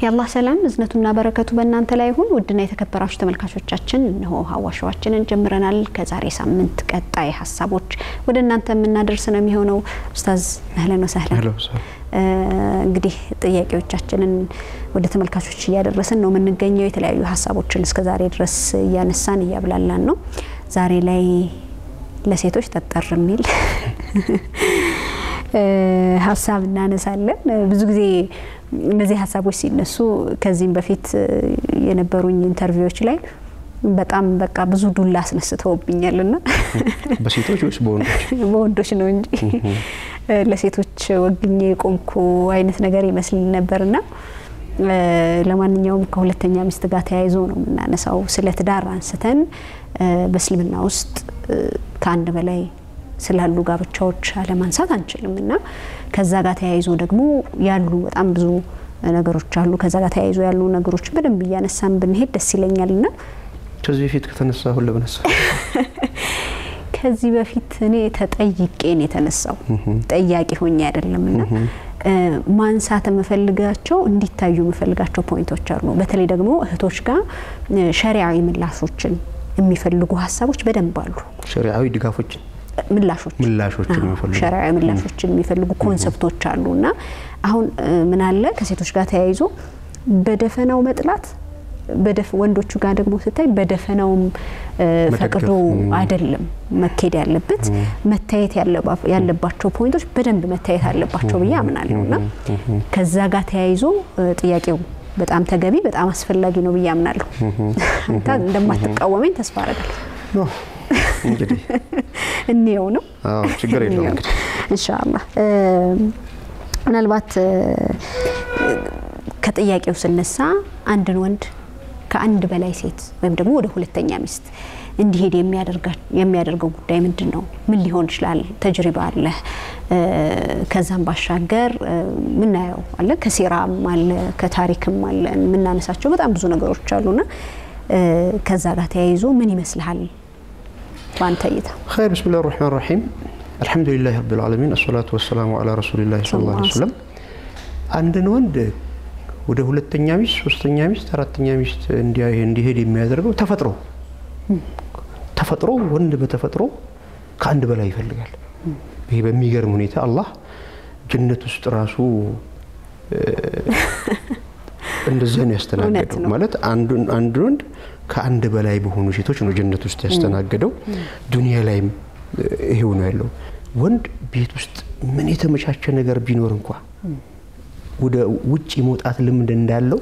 የአላህ ሰላም እዝነቱና በረከቱ በእናንተ ላይ ይሁን። ውድና የተከበራችሁ ተመልካቾቻችን እነሆ ሀዋሻዋችንን ጀምረናል። ከዛሬ ሳምንት ቀጣይ ሀሳቦች ወደ እናንተ የምናደርስ ነው የሚሆነው። ኡስታዝ አህለን ወሰህለን። እንግዲህ ጥያቄዎቻችንን ወደ ተመልካቾች እያደረስን ነው የምንገኘው። የተለያዩ ሀሳቦችን እስከ ዛሬ ድረስ እያነሳን እያብላላን ነው። ዛሬ ላይ ለሴቶች ጠጠር የሚል ሀሳብ እናነሳለን። ብዙ ብዙ ጊዜ እነዚህ ሀሳቦች ሲነሱ ከዚህም በፊት የነበሩኝ ኢንተርቪዎች ላይ በጣም በቃ ብዙ ዱላ አስነስተውብኛል ና በሴቶች ወይስ በወንዶች? በወንዶች ነው እንጂ ለሴቶች ወግኜ የቆምኩ አይነት ነገር ይመስል ነበርና ለማንኛውም ከሁለተኛ ሚስት ጋር ተያይዞ ነው የምናነሳው። ስለ ትዳር አንስተን በእስልምና ውስጥ ከአንድ በላይ ስላሉ ጋብቻዎች አለማንሳት አንችልም እና ከዛ ጋር ተያይዞ ደግሞ ያሉ በጣም ብዙ ነገሮች አሉ። ከዛ ጋር ተያይዞ ያሉ ነገሮች በደንብ እያነሳን ብንሄድ ደስ ይለኛል ና ከዚህ በፊት ከተነሳ ሁን ለምነሳ ከዚህ በፊት እኔ ተጠይቄን የተነሳው ጠያቂ ሆኜ አይደለም እና ማንሳት የምፈልጋቸው እንዲታዩ የምፈልጋቸው ፖይንቶች አሉ። በተለይ ደግሞ እህቶች ጋር ሸሪዓዊ ምላሾችን የሚፈልጉ ሀሳቦች በደንብ አሉ። ሸሪዓዊ ድጋፎችን ምላሾች ምላሾችን የሚፈልጉ ሸሪዓዊ ምላሾችን የሚፈልጉ ኮንሰፕቶች አሉ እና አሁን ምን አለ ከሴቶች ጋር ተያይዞ በደፈናው መጥላት ወንዶቹ ጋር ደግሞ ስታይ በደፈናውም ፈቅዶ አይደለም መካሄድ ያለበት። መታየት ያለባቸው ፖይንቶች በደንብ መታየት አለባቸው ብዬ አምናለሁ እና ከዛ ጋር ተያይዞ ጥያቄው በጣም ተገቢ በጣም አስፈላጊ ነው ብዬ አምናለሁ። አንተ እንደማትቃወመኝ ተስፋ አደርጋለሁ። እንግዲህ እንየው ነው ችግር የለውም እንግዲህ ኢንሻአላህ ምናልባት ከጥያቄው ስነሳ አንድን ወንድ ከአንድ በላይ ሴት ወይም ደግሞ ወደ ሁለተኛ ሚስት እንዲሄድ የሚያደርገው ጉዳይ ምንድን ነው? ምን ሊሆን ይችላል? ተጅሪባ አለ። ከዛም ባሻገር ምናየው አለ፣ ከሲራም አለ፣ ከታሪክም አለ፣ የምናነሳቸው በጣም ብዙ ነገሮች አሉና ከዛ ጋር ተያይዞ ምን ይመስልሃል በአንተ እይታ? ኸይር ብስሚላህ ራህማን ራሒም አልሐምዱሊላህ ረቢል ዓለሚን አሰላቱ ወሰላሙ አላ ረሱሊላህ ሰለላሁ ዐለይሂ ወሰለም አንድን ወንድ ወደ ሁለተኛ ሚስት፣ ሶስተኛ ሚስት፣ አራተኛ ሚስት እንዲሄድ የሚያደርገው ተፈጥሮ ተፈጥሮ ወንድ በተፈጥሮ ከአንድ በላይ ይፈልጋል። ይሄ በሚገርም ሁኔታ አላህ ጀነት ውስጥ ራሱ እንደዚያ ነው ያስተናገደው። ማለት አንድ ወንድ ከአንድ በላይ በሆኑ ሴቶች ነው ጀነት ውስጥ ያስተናገደው። ዱንያ ላይም ይሄው ነው ያለው። ወንድ ቤት ውስጥ ምን የተመቻቸ ነገር ቢኖር እንኳ ወደ ውጭ መውጣት ልምድ እንዳለው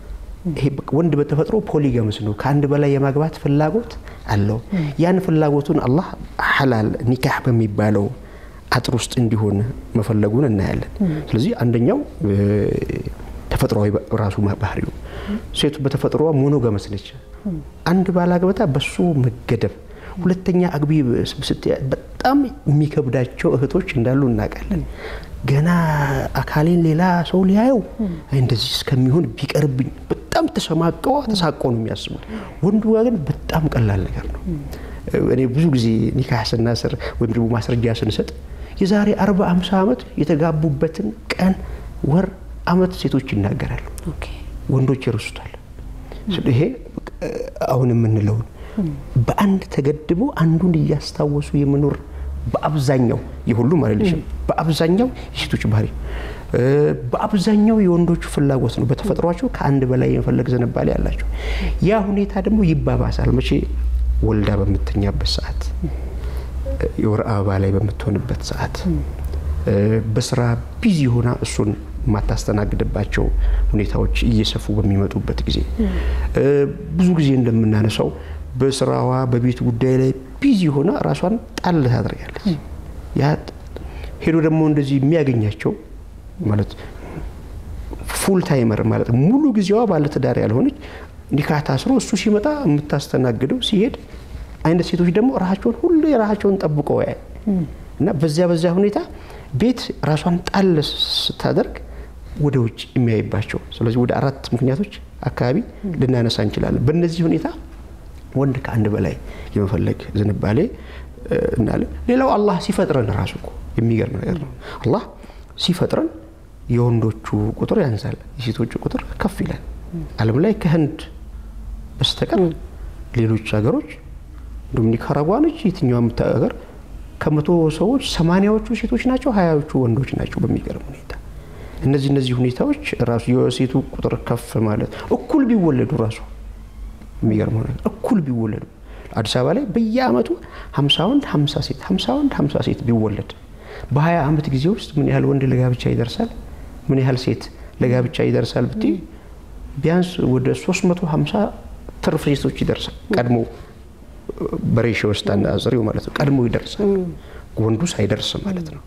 ወንድ በተፈጥሮ ፖሊገምስ ነው። ከአንድ በላይ የማግባት ፍላጎት አለው። ያን ፍላጎቱን አላህ ሐላል ኒካህ በሚባለው አጥር ውስጥ እንዲሆን መፈለጉን እናያለን። ስለዚህ አንደኛው ተፈጥሯዊ ራሱ ባህሪው ሴቱ በተፈጥሮዋ ሞኖጋመስ ነች። አንድ ባላግበታ በሱ መገደብ ሁለተኛ አግቢ ስትያ በጣም የሚከብዳቸው እህቶች እንዳሉ እናውቃለን። ገና አካሌን ሌላ ሰው ሊያየው እንደዚህ እስከሚሆን ቢቀርብኝ በጣም ተሸማቀው ተሳቆ ነው የሚያስቡት። ወንዱ ጋር ግን በጣም ቀላል ነገር ነው። እኔ ብዙ ጊዜ ኒካህ ስናስር ወይም ደግሞ ማስረጃ ስንሰጥ የዛሬ አርባ አምሳ ዓመት የተጋቡበትን ቀን፣ ወር፣ አመት ሴቶች ይናገራሉ። ወንዶች ይረሱታል። ይሄ አሁን የምንለውን በአንድ ተገድቦ አንዱን እያስታወሱ የመኖር በአብዛኛው የሁሉም አይደለሽም፣ በአብዛኛው የሴቶች ባህሪ፣ በአብዛኛው የወንዶቹ ፍላጎት ነው። በተፈጥሯቸው ከአንድ በላይ የመፈለግ ዝንባሌ ያላቸው። ያ ሁኔታ ደግሞ ይባባሳል። መቼ ወልዳ በምተኛበት ሰዓት፣ የወር አበባ ላይ በምትሆንበት ሰዓት፣ በስራ ቢዚ ሆና እሱን የማታስተናግድባቸው ሁኔታዎች እየሰፉ በሚመጡበት ጊዜ ብዙ ጊዜ እንደምናነሳው በስራዋ በቤት ጉዳይ ላይ ቢዚ ሆና ራሷን ጣል ታደርጋለች። ያ ሄዶ ደግሞ እንደዚህ የሚያገኛቸው ማለት ፉል ታይመር ማለት ሙሉ ጊዜዋ ባለትዳር ያልሆነች ኒካህ ታስሮ እሱ ሲመጣ የምታስተናግደው ሲሄድ አይነት ሴቶች ደግሞ ራሳቸውን ሁሉ የራሳቸውን ጠብቀው ያይ እና በዚያ በዚያ ሁኔታ ቤት ራሷን ጣል ስታደርግ ወደ ውጭ የሚያይባቸው ስለዚህ ወደ አራት ምክንያቶች አካባቢ ልናነሳ እንችላለን። በእነዚህ ሁኔታ ወንድ ከአንድ በላይ የመፈለግ ዝንባሌ እናለ። ሌላው አላህ ሲፈጥረን ራሱ እኮ የሚገርም ነገር ነው። አላህ ሲፈጥረን የወንዶቹ ቁጥር ያንሳል፣ የሴቶቹ ቁጥር ከፍ ይላል። ዓለም ላይ ከህንድ በስተቀር ሌሎች ሀገሮች እንዲሁም ኒካራጓ ነች የትኛውም ሀገር ከመቶ ሰዎች ሰማንያዎቹ ሴቶች ናቸው፣ ሀያዎቹ ወንዶች ናቸው። በሚገርም ሁኔታ እነዚህ እነዚህ ሁኔታዎች ራሱ የሴቱ ቁጥር ከፍ ማለት እኩል ቢወለዱ ራሱ የሚገርመው ነገር እኩል ቢወለዱ አዲስ አበባ ላይ በየአመቱ ሀምሳ ወንድ ሀምሳ ሴት ሀምሳ ወንድ ሀምሳ ሴት ቢወለድ በሀያ አመት ጊዜ ውስጥ ምን ያህል ወንድ ለጋብቻ ይደርሳል? ምን ያህል ሴት ለጋብቻ ይደርሳል ብትይ ቢያንስ ወደ 350 ትርፍ ሴቶች ይደርሳል። ቀድሞ በሬሽዮ ውስጥ አናጽሪው ማለት ነው። ቀድሞ ይደርሳል ወንዱ ሳይደርስ ማለት ነው።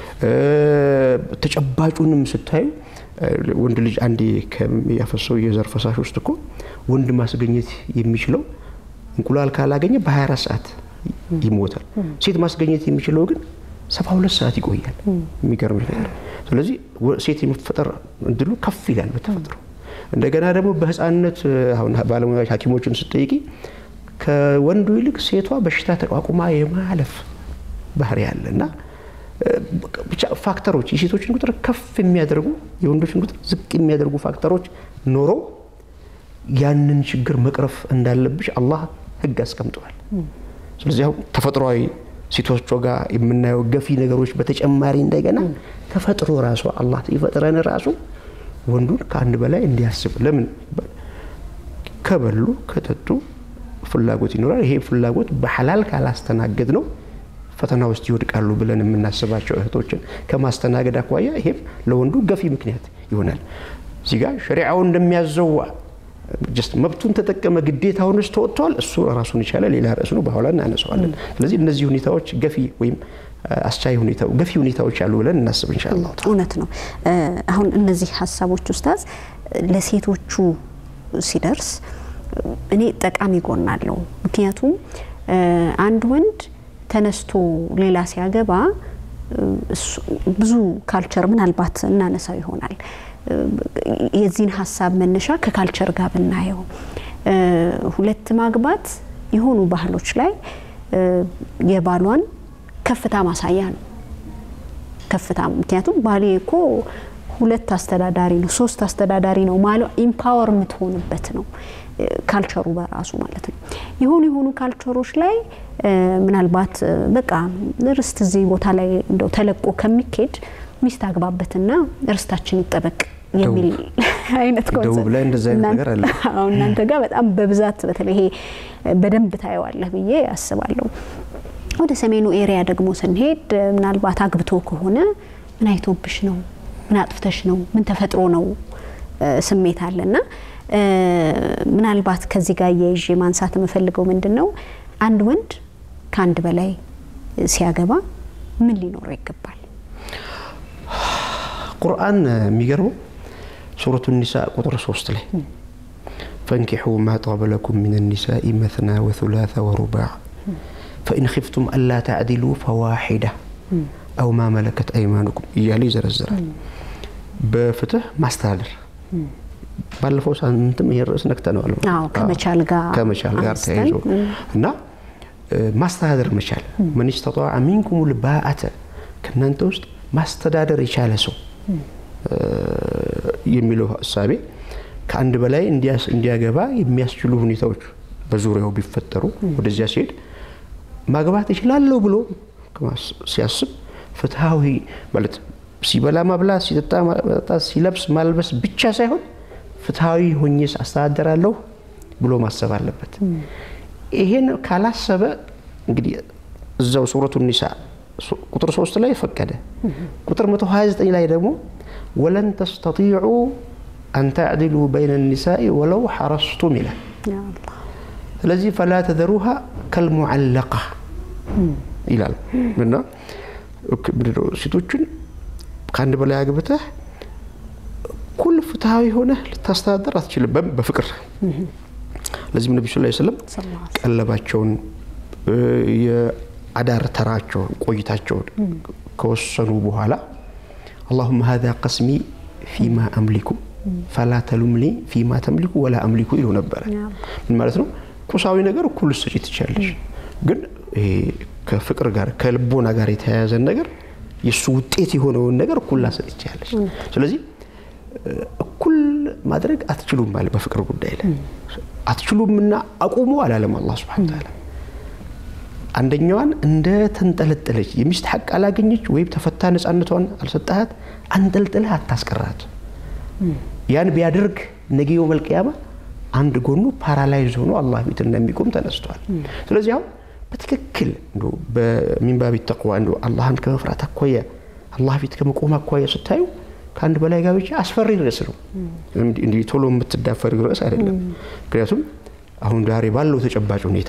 ተጨባጩንም ስታዩ ወንድ ልጅ አንዴ ያፈሰው የዘር ፈሳሽ ውስጥ እኮ ወንድ ማስገኘት የሚችለው እንቁላል ካላገኘ በ24 ሰዓት ይሞታል። ሴት ማስገኘት የሚችለው ግን 72 ሰዓት ይቆያል። የሚገርም ነገር። ስለዚህ ሴት የመፈጠር እድሉ ከፍ ይላል በተፈጥሮ። እንደገና ደግሞ በህፃንነት አሁን ባለሙያዎች ሐኪሞችን ስጠይቂ ከወንዱ ይልቅ ሴቷ በሽታ ተቋቁማ የማለፍ ባህሪ ያለ እና ብቻ ፋክተሮች የሴቶችን ቁጥር ከፍ የሚያደርጉ የወንዶችን ቁጥር ዝቅ የሚያደርጉ ፋክተሮች ኖሮ ያንን ችግር መቅረፍ እንዳለብሽ አላህ ህግ አስቀምጠዋል። ስለዚህ አሁን ተፈጥሯዊ ሴቶቿ ጋር የምናየው ገፊ ነገሮች በተጨማሪ እንደገና ተፈጥሮ ራሱ አላህ ይፈጥረን ራሱ ወንዱን ከአንድ በላይ እንዲያስብ ለምን ከበሉ ከጠጡ ፍላጎት ይኖራል። ይሄ ፍላጎት በሐላል ካላስተናገድ ነው ፈተና ውስጥ ይወድቃሉ ብለን የምናስባቸው እህቶችን ከማስተናገድ አኳያ ይሄም ለወንዱ ገፊ ምክንያት ይሆናል። እዚህ ጋር ሸሪዓው እንደሚያዘው ጀስት መብቱን ተጠቀመ ግዴታውን ውስጥ ተወጥተዋል። እሱ ራሱን የቻለ ሌላ ርዕስ ነው፣ በኋላ እናነሳዋለን። ስለዚህ እነዚህ ሁኔታዎች ገፊ ወይም አስቻይ ሁኔታ ገፊ ሁኔታዎች አሉ ብለን እናስብ ኢንሻአላህ። እውነት ነው። አሁን እነዚህ ሀሳቦች ኡስታዝ ለሴቶቹ ሲደርስ እኔ ጠቃሚ ጎን አለው። ምክንያቱም አንድ ወንድ ተነስቶ ሌላ ሲያገባ ብዙ ካልቸር ምናልባት እናነሳው ይሆናል። የዚህን ሀሳብ መነሻ ከካልቸር ጋር ብናየው ሁለት ማግባት የሆኑ ባህሎች ላይ የባሏን ከፍታ ማሳያ ነው። ከፍታ ምክንያቱም ባሌ እኮ ሁለት አስተዳዳሪ ነው፣ ሶስት አስተዳዳሪ ነው ማለት ኢምፓወር የምትሆንበት ነው ካልቸሩ በራሱ ማለት ነው። የሆኑ የሆኑ ካልቸሮች ላይ ምናልባት በቃ ርስት እዚህ ቦታ ላይ እንደው ተለቆ ከሚኬድ ሚስት አግባበትና ርስታችን ይጠበቅ የሚል አይነት ደቡብ ላይ እንደዛ አይነት ነገር አለ። አሁን እናንተ ጋር በጣም በብዛት በተለይ ይሄ በደንብ ታየዋለህ ብዬ አስባለሁ። ወደ ሰሜኑ ኤሪያ ደግሞ ስንሄድ ምናልባት አግብቶ ከሆነ ምን አይቶብሽ ነው፣ ምን አጥፍተሽ ነው፣ ምን ተፈጥሮ ነው ስሜት አለና ምናልባት ከዚህ ጋር እየይዤ ማንሳት የምፈልገው ምንድን ነው አንድ ወንድ ከአንድ በላይ ሲያገባ ምን ሊኖረው ይገባል? ቁርአን የሚገርመው ሱረቱ ኒሳ ቁጥር ሶስት ላይ ፈንኪሑ ማ ጣበ ለኩም ሚን ኒሳኢ መትና ወثላث ወሩባዕ ፈኢን ኺፍቱም አላ ተዕዲሉ ፈዋሒዳ አው ማ መለከት አይማኑኩም እያለ ይዘረዝራል። በፍትህ ማስተዳደር ባለፈው ሳምንትም ይሄን ርዕስ ነክተነዋል። ከመቻል ጋር ከመቻል ጋር ተያይዞ እና ማስተዳደር መቻል መን ስተጣዐ ሚንኩም ልባአተ ከእናንተ ውስጥ ማስተዳደር የቻለ ሰው የሚለው እሳቤ ከአንድ በላይ እንዲያገባ የሚያስችሉ ሁኔታዎች በዙሪያው ቢፈጠሩ ወደዚያ ሲሄድ ማግባት እችላለሁ ብሎ ሲያስብ ፍትሐዊ ማለት ሲበላ ማብላት፣ ሲጠጣ ማጠጣት፣ ሲለብስ ማልበስ ብቻ ሳይሆን ፍትሐዊ ሆኜስ አስተዳደራለሁ ብሎ ማሰብ አለበት። ይሄን ካላሰበ እንግዲህ እዛው ሱረቱ ኒሳ ቁጥር ሶስት ላይ ፈቀደ። ቁጥር 129 ላይ ደግሞ ወለን ተስተጢዑ አን ተዕድሉ በይነ ኒሳኢ ወለው ሐረስቱም ይላል። ስለዚህ ፈላ ተዘሩሃ ከልሙዓለቃ ይላል እና ሴቶችን ከአንድ በላይ አግብተህ እኩል ፍትሐዊ ሆነህ ልታስተዳደር አትችልም በፍቅር ለዚህም ነቢ ስ ስለም ቀለባቸውን የአዳር ተራቸውን ቆይታቸውን ከወሰኑ በኋላ አላሁመ ሀዛ ቀስሚ ፊማ አምሊኩ ፈላ ተሉምኒ ፊማ ተምሊኩ ወላ አምሊኩ ይሉ ነበረ። ምን ማለት ነው? ቁሳዊ ነገር እኩል ልትሰጪ ትችያለሽ፣ ግን ከፍቅር ጋር ከልቦና ጋር የተያያዘን ነገር የእሱ ውጤት የሆነውን ነገር እኩል ላሰጥ ይቻለች። ስለዚህ እኩል ማድረግ አትችሉም ማለት በፍቅር ጉዳይ ላይ አትችሉምና አቁሙ አላለም አላህ ሱብሓነሁ ወተዓላ። አንደኛዋን እንደ ተንጠለጠለች የሚስት ሐቅ አላገኘች ወይም ተፈታ ነፃነቷን አልሰጣሃት አንጠልጥለህ አታስቀራት። ያን ቢያደርግ ነገ የውመል ቂያማ አንድ ጎኑ ፓራላይዝ ሆኖ አላህ ፊት እንደሚቆም ተነስቷል። ስለዚህ አሁን በትክክል በሚንባቢ ተቅዋ እንደ አላህን ከመፍራት አኳያ አላህ ፊት ከመቆም አኳያ ስታዩ ከአንድ በላይ ጋብቻ አስፈሪ ርዕስ ነው። እንዲህ ቶሎ የምትዳፈር ርዕስ አይደለም። ምክንያቱም አሁን ዛሬ ባለው ተጨባጭ ሁኔታ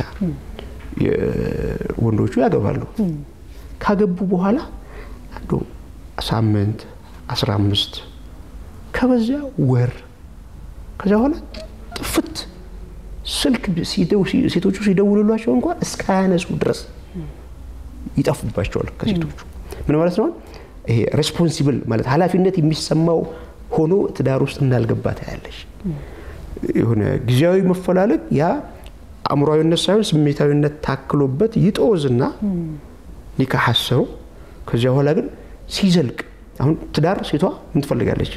ወንዶቹ ያገባሉ። ካገቡ በኋላ አንዱ ሳምንት አስራ አምስት ከበዚያ ወር ከዚያ በኋላ ጥፍት ስልክ ሴቶቹ ሲደውሉላቸው እንኳን እስካያነሱ ድረስ ይጠፉባቸዋል ከሴቶቹ። ምን ማለት ነው? ይሄ ሬስፖንሲብል ማለት ኃላፊነት የሚሰማው ሆኖ ትዳር ውስጥ እንዳልገባ ታያለሽ። የሆነ ጊዜያዊ መፈላለግ ያ አእምሯዊነት ሳይሆን ስሜታዊነት ታክሎበት ይጦዝና ኒካህ አሰሩ። ከዚያ በኋላ ግን ሲዘልቅ አሁን ትዳር ሴቷ ምን ትፈልጋለች?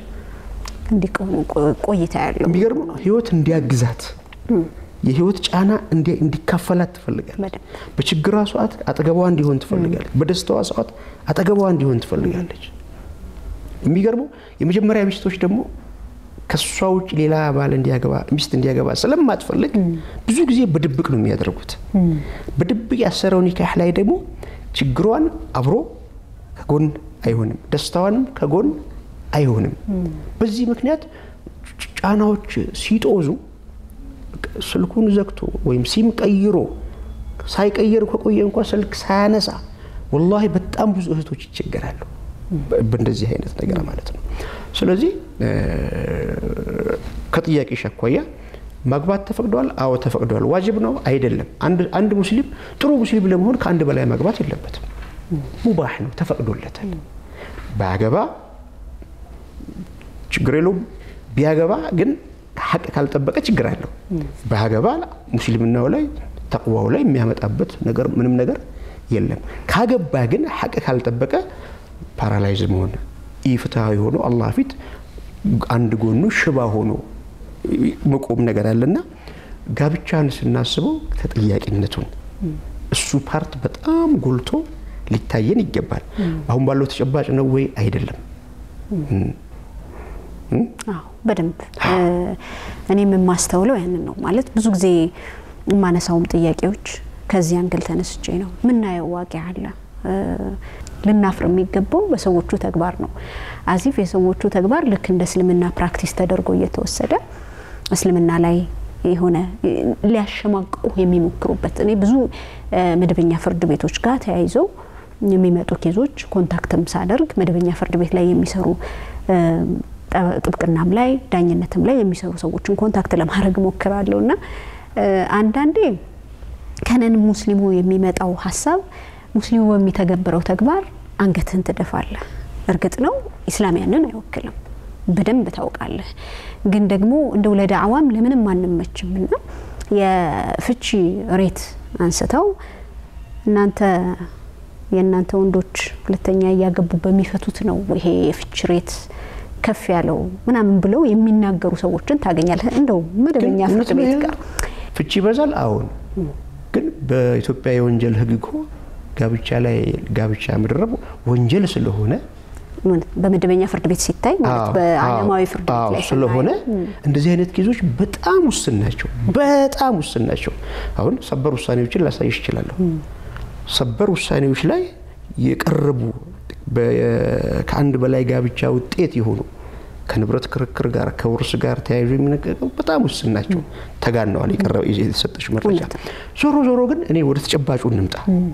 ቆይታ ያለው የሚገርም ህይወት እንዲያግዛት የህይወት ጫና እንዲካፈላት ትፈልጋለች። በችግሯ ሰዓት አጠገቧ እንዲሆን ትፈልጋለች። በደስታዋ ሰዓት አጠገቧ እንዲሆን ትፈልጋለች። የሚገርመው የመጀመሪያ ሚስቶች ደግሞ ከሷ ውጭ ሌላ ባል እንዲያገባ ሚስት እንዲያገባ ስለማትፈልግ ብዙ ጊዜ በድብቅ ነው የሚያደርጉት። በድብቅ ያሰረው ኒካህ ላይ ደግሞ ችግሯን አብሮ ከጎን አይሆንም፣ ደስታዋንም ከጎን አይሆንም። በዚህ ምክንያት ጫናዎች ሲጦዙ ስልኩን ዘግቶ ወይም ሲም ቀይሮ ሳይቀይር ከቆየ እንኳ ስልክ ሳያነሳ ወላሂ በጣም ብዙ እህቶች ይቸገራሉ በእንደዚህ አይነት ነገር ማለት ነው። ስለዚህ ከጥያቄሽ አኳያ ማግባት ተፈቅዷል? አዎ ተፈቅዷል። ዋጅብ ነው አይደለም? አንድ ሙስሊም ጥሩ ሙስሊም ለመሆን ከአንድ በላይ ማግባት የለበትም። ሙባህ ነው፣ ተፈቅዶለታል። ባያገባ ችግር የለውም። ቢያገባ ግን ሀቅ ካልጠበቀ ችግር አለው። ባያገባ ሙስሊምናው ላይ ተቅዋው ላይ የሚያመጣበት ነገር ምንም ነገር የለም። ካገባ ግን ሀቅ ካልጠበቀ ፓራላይዝ መሆን ኢፍትሐዊ ሆኖ አላህ ፊት አንድ ጎኑ ሽባ ሆኖ መቆም ነገር አለና ጋብቻን ስናስበው ተጠያቂነቱን እሱ ፓርት በጣም ጎልቶ ሊታየን ይገባል። አሁን ባለው ተጨባጭ ነው ወይ አይደለም? በደንብ እኔም የማስተውለው ያንን ነው። ማለት ብዙ ጊዜ የማነሳውም ጥያቄዎች ከዚህ አንግል ተነስቼ ነው። ምናየው ዋቂ አለ ልናፍር የሚገባው በሰዎቹ ተግባር ነው። አዚፍ የሰዎቹ ተግባር ልክ እንደ እስልምና ፕራክቲስ ተደርጎ እየተወሰደ እስልምና ላይ የሆነ ሊያሸማቅቁ የሚሞክሩበት እኔ ብዙ መደበኛ ፍርድ ቤቶች ጋር ተያይዘው የሚመጡ ኬዞች ኮንታክትም ሳደርግ መደበኛ ፍርድ ቤት ላይ የሚሰሩ ጥብቅናም ላይ ዳኝነትም ላይ የሚሰሩ ሰዎችን ኮንታክት ለማድረግ ሞክራለሁ እና አንዳንዴ ከነን ሙስሊሙ የሚመጣው ሀሳብ ሙስሊሙ በሚተገብረው ተግባር አንገትህን ትደፋለህ። እርግጥ ነው ኢስላም ያንን አይወክልም፣ በደንብ ታውቃለህ። ግን ደግሞ እንደው ለዳዕዋም ለምንም አንመችም እና የፍቺ ሬት አንስተው እናንተ የእናንተ ወንዶች ሁለተኛ እያገቡ በሚፈቱት ነው ይሄ የፍቺ ሬት ከፍ ያለው ምናምን ብለው የሚናገሩ ሰዎችን ታገኛለህ። እንደው መደበኛ ፍርድ ቤት ጋር ፍቺ ይበዛል። አሁን ግን በኢትዮጵያ የወንጀል ሕግ እኮ ጋብቻ ላይ ጋብቻ መደረብ ወንጀል ስለሆነ በመደበኛ ፍርድ ቤት ሲታይ ማለት በዓለማዊ ፍርድ ቤት ላይ ስለሆነ እንደዚህ አይነት ኬዞች በጣም ውስን ናቸው። በጣም ውስን ናቸው። አሁን ሰበር ውሳኔዎችን ላሳይሽ እችላለሁ። ሰበር ውሳኔዎች ላይ የቀረቡ ከአንድ በላይ ጋብቻ ውጤት የሆኑ ከንብረት ክርክር ጋር ከውርስ ጋር ተያይዞ የሚነቀቀው በጣም ውስን ናቸው። ተጋነዋል የቀረበ የተሰጠች መረጃ። ዞሮ ዞሮ ግን እኔ ወደ ተጨባጩ እንምጣ።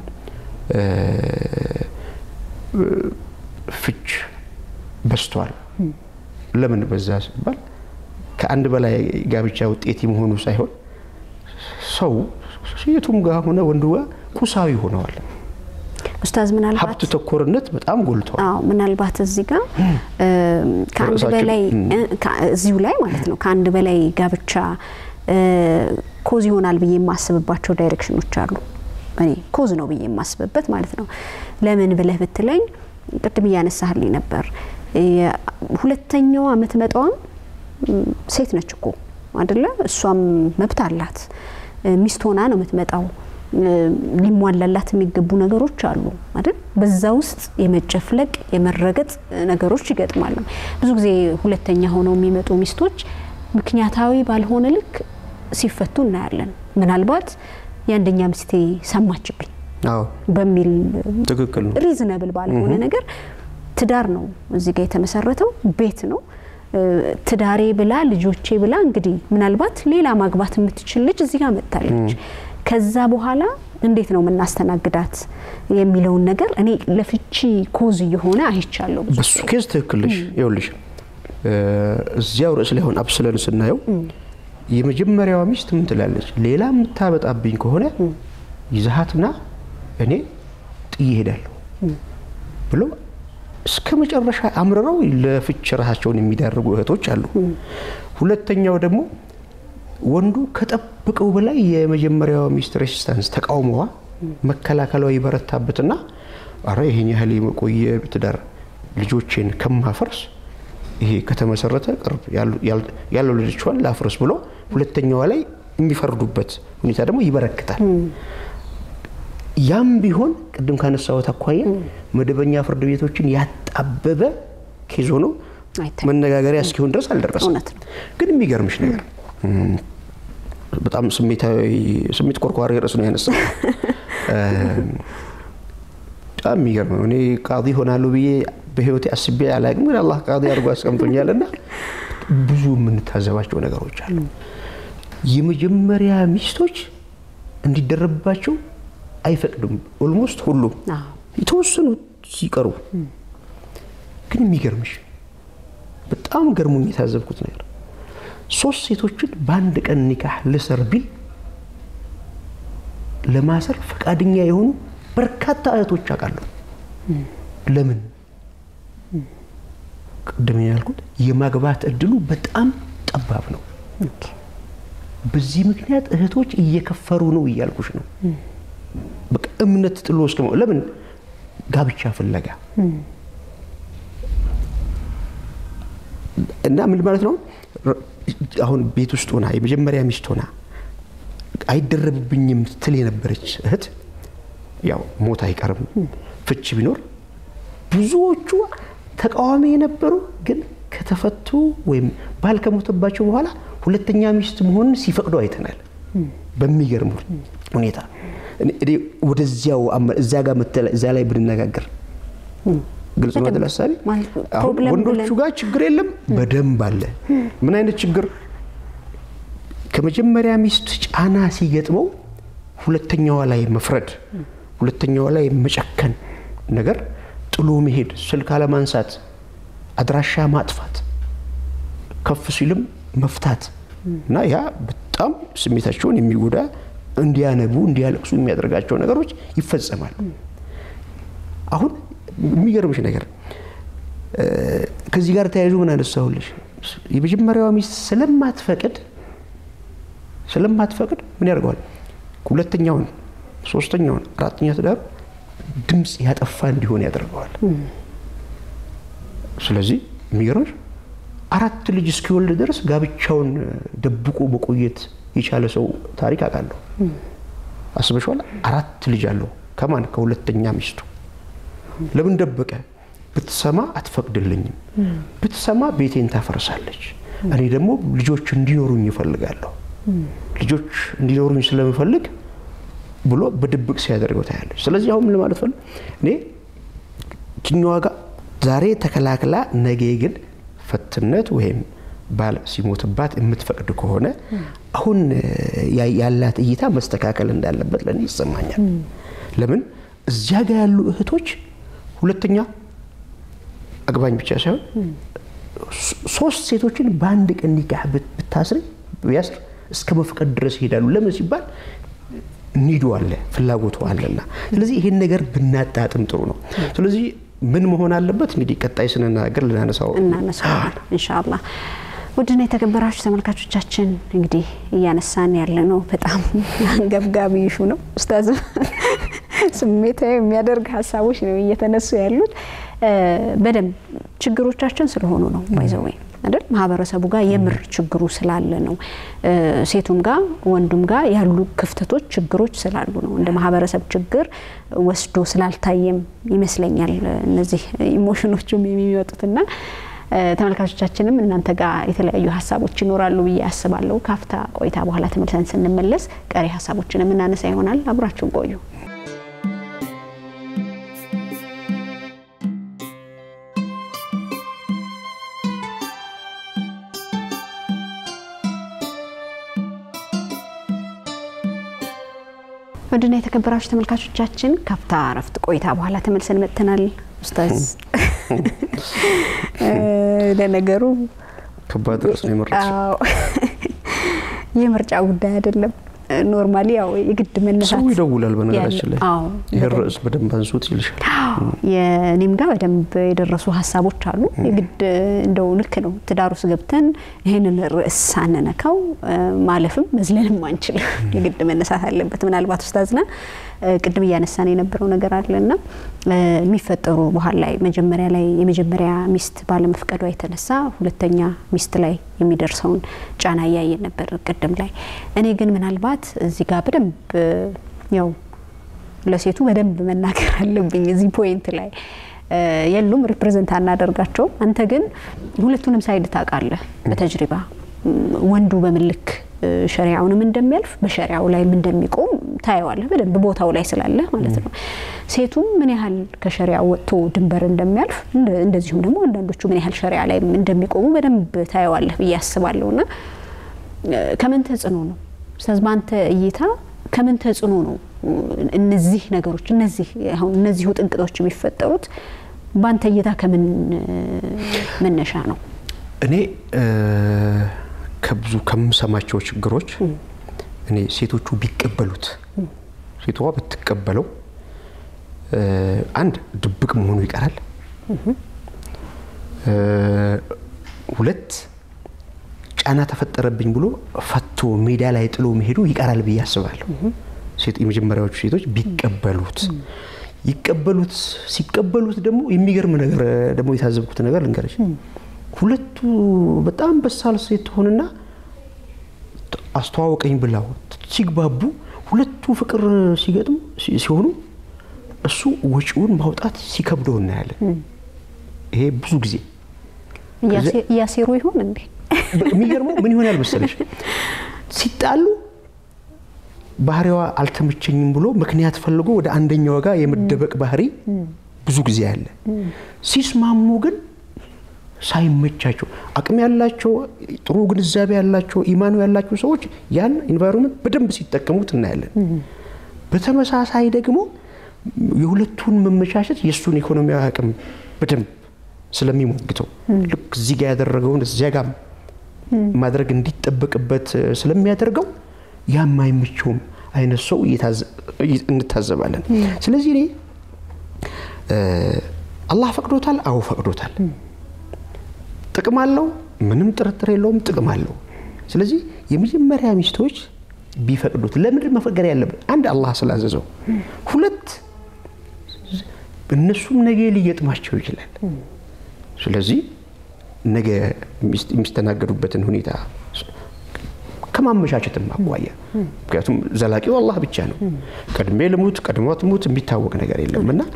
ፍች በዝቷል። ለምን በዛ ሲባል ከአንድ በላይ ጋብቻ ውጤት የመሆኑ ሳይሆን ሰው ሴቱም ጋር ሆነ ወንዱ ጋር ኩሳዊ ሆነዋል። ኡስታዝ ምናልባት ሀብት ተኮርነት በጣም ጎልቷል። አዎ ምናልባት እዚህ ጋር ከአንድ በላይ እዚሁ ላይ ማለት ነው ከአንድ በላይ ጋብቻ ኮዝ ይሆናል ብዬ የማስብባቸው ዳይሬክሽኖች አሉ። እኔ ኮዝ ነው ብዬ የማስብበት ማለት ነው። ለምን ብለህ ብትለኝ ቅድም እያነሳህልኝ ነበር። ሁለተኛዋ የምትመጣዋም ሴት ነች እኮ አይደለ? እሷም መብት አላት። ሚስት ሆና ነው የምትመጣው። ሊሟላላት የሚገቡ ነገሮች አሉ አይደል? በዛ ውስጥ የመጨፍለቅ የመረገጥ ነገሮች ይገጥማሉ። ብዙ ጊዜ ሁለተኛ ሆነው የሚመጡ ሚስቶች ምክንያታዊ ባልሆነ ልክ ሲፈቱ እናያለን። ምናልባት የአንደኛ ሚስቴ ሰማችብኝ በሚል ትክክል ነው ሪዝነብል ባልሆነ ነገር ትዳር ነው እዚህ ጋር የተመሰረተው ቤት ነው ትዳሬ ብላ ልጆቼ ብላ እንግዲህ ምናልባት ሌላ ማግባት የምትችል ልጅ እዚህ ጋር መጥታለች። ከዛ በኋላ እንዴት ነው የምናስተናግዳት የሚለውን ነገር እኔ ለፍቺ ኮዝ እየሆነ አይቻለሁ። በሱ ኬዝ ትክክል ነሽ። ይኸውልሽ እዚያው ርዕስ ላይ አሁን አብስለን ስናየው የመጀመሪያዋ ሚስት ምን ትላለች? ሌላ የምታበጣብኝ ከሆነ ይዛሃትና እኔ ጥዬ እሄዳለሁ ብሎ እስከ መጨረሻ አምርረው ለፍች ራሳቸውን የሚዳርጉ እህቶች አሉ። ሁለተኛው ደግሞ ወንዱ ከጠብቀው በላይ የመጀመሪያዋ ሚስት ሬሲስታንስ ተቃውሞዋ መከላከሏ ይበረታበትና አረ ይሄን ያህል የመቆየ ትዳር ልጆቼን ከማፈርስ ይሄ ከተመሰረተ ቅርብ ያለው ልጆቿን ላፍርስ ብሎ ሁለተኛዋ ላይ የሚፈርዱበት ሁኔታ ደግሞ ይበረክታል። ያም ቢሆን ቅድም ካነሳሁት አኳያ መደበኛ ፍርድ ቤቶችን ያጣበበ ኬዝ ሆኖ መነጋገሪያ እስኪሆን ድረስ አልደረሰም። ግን የሚገርምሽ ነገር በጣም ስሜታዊ ስሜት ኮርኳሪ ርዕስ ነው ያነሳው። በጣም የሚገርም ነው። እኔ ቃዲ ሆናለሁ ብዬ በህይወቴ አስቤ አላውቅም፣ ግን አላህ ቃዲ አድርጎ አስቀምጦኛል እና ብዙ የምንታዘባቸው ነገሮች አሉ። የመጀመሪያ ሚስቶች እንዲደረብባቸው አይፈቅዱም። ኦልሞስት ሁሉም የተወሰኑ ሲቀሩ ግን የሚገርምሽ በጣም ገርሞኝ የታዘብኩት ነገር ሶስት ሴቶችን በአንድ ቀን ኒካህ ልሰር ቢል ለማሰር ፈቃደኛ የሆኑ በርካታ እህቶች አውቃለሁ። ለምን? ቅድም ያልኩት የማግባት እድሉ በጣም ጠባብ ነው። በዚህ ምክንያት እህቶች እየከፈሩ ነው እያልኩሽ ነው። በቃ እምነት ጥሎ እስከ ለምን ጋብቻ ፍለጋ እና ምን ማለት ነው? አሁን ቤት ውስጥ ሆና የመጀመሪያ ሚስት ሆና አይደረብብኝም ትል የነበረች እህት ያው ሞት አይቀርም ፍች ቢኖር ብዙዎቹ ተቃዋሚ የነበሩ ግን ከተፈቱ ወይም ባል ከሞተባቸው በኋላ ሁለተኛ ሚስት መሆንን ሲፈቅዱ አይተናል። በሚገርም ሁኔታ ወደዚያው እዚያ ጋር እዚያ ላይ ብንነጋገር ግልጽ ነው አይደል? ሀሳቤ ወንዶቹ ጋር ችግር የለም፣ በደንብ አለ። ምን አይነት ችግር? ከመጀመሪያ ሚስት ጫና ሲገጥመው ሁለተኛዋ ላይ መፍረድ፣ ሁለተኛዋ ላይ መጨከን ነገር ጥሎ መሄድ፣ ስልክ አለማንሳት፣ አድራሻ ማጥፋት፣ ከፍ ሲልም መፍታት እና ያ በጣም ስሜታቸውን የሚጎዳ እንዲያነቡ እንዲያለቅሱ የሚያደርጋቸው ነገሮች ይፈጸማሉ። አሁን የሚገርምሽ ነገር ከዚህ ጋር ተያይዞ ምን አነሳሁልሽ? የመጀመሪያዋ ሚስት ስለማትፈቅድ ስለማትፈቅድ ምን ያደርገዋል? ሁለተኛውን፣ ሶስተኛውን፣ አራተኛ ትዳሩ ድምፅ ያጠፋ እንዲሆን ያደርገዋል። ስለዚህ የሚገርምሽ አራት ልጅ እስኪወልድ ድረስ ጋብቻውን ደብቆ መቆየት የቻለ ሰው ታሪክ አውቃለሁ። አስበሽዋል? አራት ልጅ አለው ከማን ከሁለተኛ ሚስቱ። ለምን ደበቀ? ብትሰማ አትፈቅድልኝም፣ ብትሰማ ቤቴን ታፈርሳለች። እኔ ደግሞ ልጆች እንዲኖሩኝ ይፈልጋለሁ፣ ልጆች እንዲኖሩኝ ስለምፈልግ ብሎ በድብቅ ሲያደርገው ታያለች። ስለዚህ አሁን ለማለት ፈልግ እኔ ችኛዋ ጋር ዛሬ ተከላክላ ነገ ግን ፈትነት ወይም ባል ሲሞትባት የምትፈቅድ ከሆነ አሁን ያላት እይታ መስተካከል እንዳለበት ለእኔ ይሰማኛል። ለምን እዚያ ጋር ያሉ እህቶች ሁለተኛ አግባኝ ብቻ ሳይሆን ሶስት ሴቶችን በአንድ ቀን ኒካህ ብታስር ቢያስር እስከ መፍቀድ ድረስ ይሄዳሉ። ለምን ሲባል ኒዱ አለ ፍላጎቱ አለና፣ ስለዚህ ይሄን ነገር ብናጣጥም ጥሩ ነው። ስለዚህ ምን መሆን አለበት እንግዲህ ቀጣይ ስንናገር ልናነሳው እናነሳዋለን ኢንሻአላህ። ውድና የተከበራችሁ ተመልካቾቻችን እንግዲህ እያነሳን ያለ ነው በጣም አንገብጋቢ ይሹ ነው። ኡስታዝ ስሜታዊ የሚያደርግ ሀሳቦች ነው እየተነሱ ያሉት። በደንብ ችግሮቻችን ስለሆኑ ነው ባይዘወይ አይደል ማህበረሰቡ ጋር የምር ችግሩ ስላለ ነው። ሴቱም ጋር ወንዱም ጋር ያሉ ክፍተቶች ችግሮች ስላሉ ነው። እንደ ማህበረሰብ ችግር ወስዶ ስላልታየም ይመስለኛል እነዚህ ኢሞሽኖቹም የሚወጡትና ተመልካቾቻችንም እናንተ ጋር የተለያዩ ሀሳቦች ይኖራሉ ብዬ አስባለሁ። ካፍታ ቆይታ በኋላ ተመልሰን ስንመለስ ቀሪ ሀሳቦችን የምናነሳ ይሆናል። አብራችሁን ቆዩ። ወድና የተከበራችሁ ተመልካቾቻችን ካፍታ እረፍት ቆይታ በኋላ ተመልሰን መጥተናል። ኡስታዝ ለነገሩ ከባድ ርዕስ ነው የመረጥሽው። የምርጫ ጉዳይ አይደለም። ኖርማሊ ያው የግድ መነሳት ሰው ይደውላል። በነገራችን ላይ አዎ፣ ይህን ርዕስ በደንብ አንሱት ይልሻል። የኔም ጋር በደንብ የደረሱ ሀሳቦች አሉ። የግድ እንደው ልክ ነው ትዳር ውስጥ ገብተን ይህንን ርዕስ ሳንነካው ማለፍም መዝለልም አንችልም። የግድ መነሳት አለበት። ምናልባት ኡስታዝና ቅድም እያነሳን የነበረው ነገር አለና የሚፈጠሩ በኋላ ላይ መጀመሪያ ላይ የመጀመሪያ ሚስት ባለመፍቀዷ የተነሳ ሁለተኛ ሚስት ላይ የሚደርሰውን ጫና እያየን ነበር ቅድም ላይ። እኔ ግን ምናልባት እዚህ ጋር በደንብ ያው ለሴቱ በደንብ መናገር አለብኝ እዚህ ፖይንት ላይ የሉም ሪፕሬዘንት አናደርጋቸውም። አንተ ግን ሁለቱንም ሳይድ ታውቃለህ በተጅሪባ ወንዱ በምን ልክ ሸሪያውንም እንደሚያልፍ በሸሪያው ላይም እንደሚቆም ታየዋለህ በደንብ ቦታው ላይ ስላለ ማለት ነው። ሴቱም ምን ያህል ከሸሪያ ወጥቶ ድንበር እንደሚያልፍ እንደዚሁም ደግሞ አንዳንዶቹ ምን ያህል ሸሪያ ላይ እንደሚቆሙ በደንብ ታየዋለህ ብዬ አስባለሁ። እና ከምን ተጽዕኖ ነው ኡስታዝ በአንተ እይታ ከምን ተጽዕኖ ነው እነዚህ ነገሮች እነዚህ አሁን እነዚሁ ጥንቅጦች የሚፈጠሩት በአንተ እይታ ከምን መነሻ ነው? እኔ ከብዙ ከምሰማቸው ችግሮች እኔ ሴቶቹ ቢቀበሉት ሴቷ ብትቀበለው አንድ ድብቅ መሆኑ ይቀራል። ሁለት ጫና ተፈጠረብኝ ብሎ ፈቶ ሜዳ ላይ ጥሎ መሄዱ ይቀራል ብዬ አስባለሁ። የመጀመሪያዎቹ ሴቶች ቢቀበሉት ይቀበሉት ሲቀበሉት ደግሞ የሚገርም ነገር ደግሞ የታዘብኩት ነገር ልንገርሽ። ሁለቱ በጣም በሳል ሴት ትሆንና አስተዋወቀኝ ብላው ሲግባቡ ሁለቱ ፍቅር ሲገጥሙ ሲሆኑ እሱ ወጪውን ማውጣት ሲከብደው እናያለን። ይሄ ብዙ ጊዜ እያሴሩ ይሆን እንዴ? የሚገርመው ምን ይሆናል መሰለሽ ሲጣሉ ባህሪዋ አልተመቸኝም ብሎ ምክንያት ፈልጎ ወደ አንደኛው ጋር የመደበቅ ባህሪ ብዙ ጊዜ አለ። ሲስማሙ ግን ሳይመቻቸው አቅም ያላቸው ጥሩ ግንዛቤ ያላቸው ኢማኑ ያላቸው ሰዎች ያን ኢንቫይሮንመንት በደንብ ሲጠቀሙት እናያለን። በተመሳሳይ ደግሞ የሁለቱን መመቻቸት የእሱን ኢኮኖሚያዊ አቅም በደንብ ስለሚሞግተው ልክ እዚህ ጋር ያደረገውን እዚያ ጋር ማድረግ እንዲጠበቅበት ስለሚያደርገው ያ የማይመቸውም አይነት ሰው እንታዘባለን። ስለዚህ እኔ አላህ ፈቅዶታል። አዎ ፈቅዶታል። ጥቅም አለው፣ ምንም ጥርጥር የለውም። ጥቅም አለው። ስለዚህ የመጀመሪያ ሚስቶች ቢፈቅዱት ለምንድን መፈቀድ ያለበት? አንድ አላህ ስላዘዘው፣ ሁለት እነሱም ነገ ሊገጥማቸው ይችላል። ስለዚህ ነገ የሚስተናገዱበትን ሁኔታ ከማመቻቸትም አኳያ ምክንያቱም ዘላቂው አላህ ብቻ ነው። ቀድሜ ልሙት ቀድሞ ትሙት የሚታወቅ ነገር የለም እና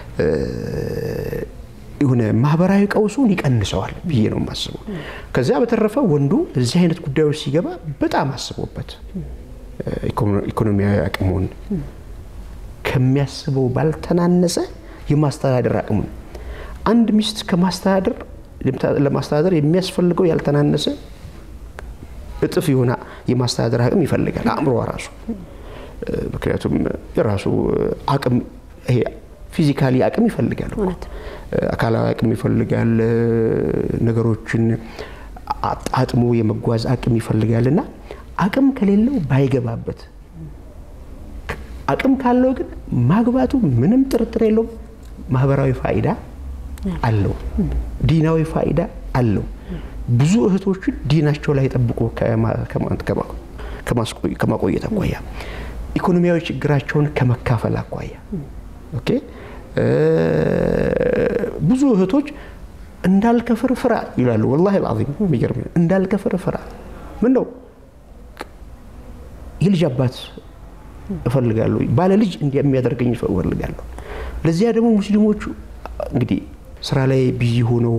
የሆነ ማህበራዊ ቀውሱን ይቀንሰዋል ብዬ ነው የማስበው። ከዚያ በተረፈ ወንዱ እዚህ አይነት ጉዳዮች ሲገባ በጣም አስቦበት ኢኮኖሚያዊ አቅሙን ከሚያስበው ባልተናነሰ የማስተዳደር አቅሙን አንድ ሚስት ከማስተዳደር ለማስተዳደር የሚያስፈልገው ያልተናነሰ እጥፍ የሆነ የማስተዳደር አቅም ይፈልጋል አእምሮዋ ራሱ። ምክንያቱም የራሱ አቅም ይሄ ፊዚካሊ አቅም ይፈልጋል፣ አካላዊ አቅም ይፈልጋል፣ ነገሮችን አጣጥሞ የመጓዝ አቅም ይፈልጋል እና አቅም ከሌለው ባይገባበት፣ አቅም ካለው ግን ማግባቱ ምንም ጥርጥር የለውም ማህበራዊ ፋይዳ አለው፣ ዲናዊ ፋይዳ አለው። ብዙ እህቶችን ዲናቸው ላይ ጠብቆ ከማቆየት አኳያ ኢኮኖሚያዊ ችግራቸውን ከመካፈል አኳያ ኦኬ ብዙ እህቶች እንዳልከፍር ፍራ ይላሉ። ወላሂ አልዓዚም የሚገርም እንዳልከፍር ፍራ። ምን ነው የልጅ አባት እፈልጋለሁ፣ ባለ ልጅ የሚያደርገኝ እፈልጋለሁ። ለዚያ ደግሞ ሙስሊሞቹ እንግዲህ ስራ ላይ ቢዚ ሆነው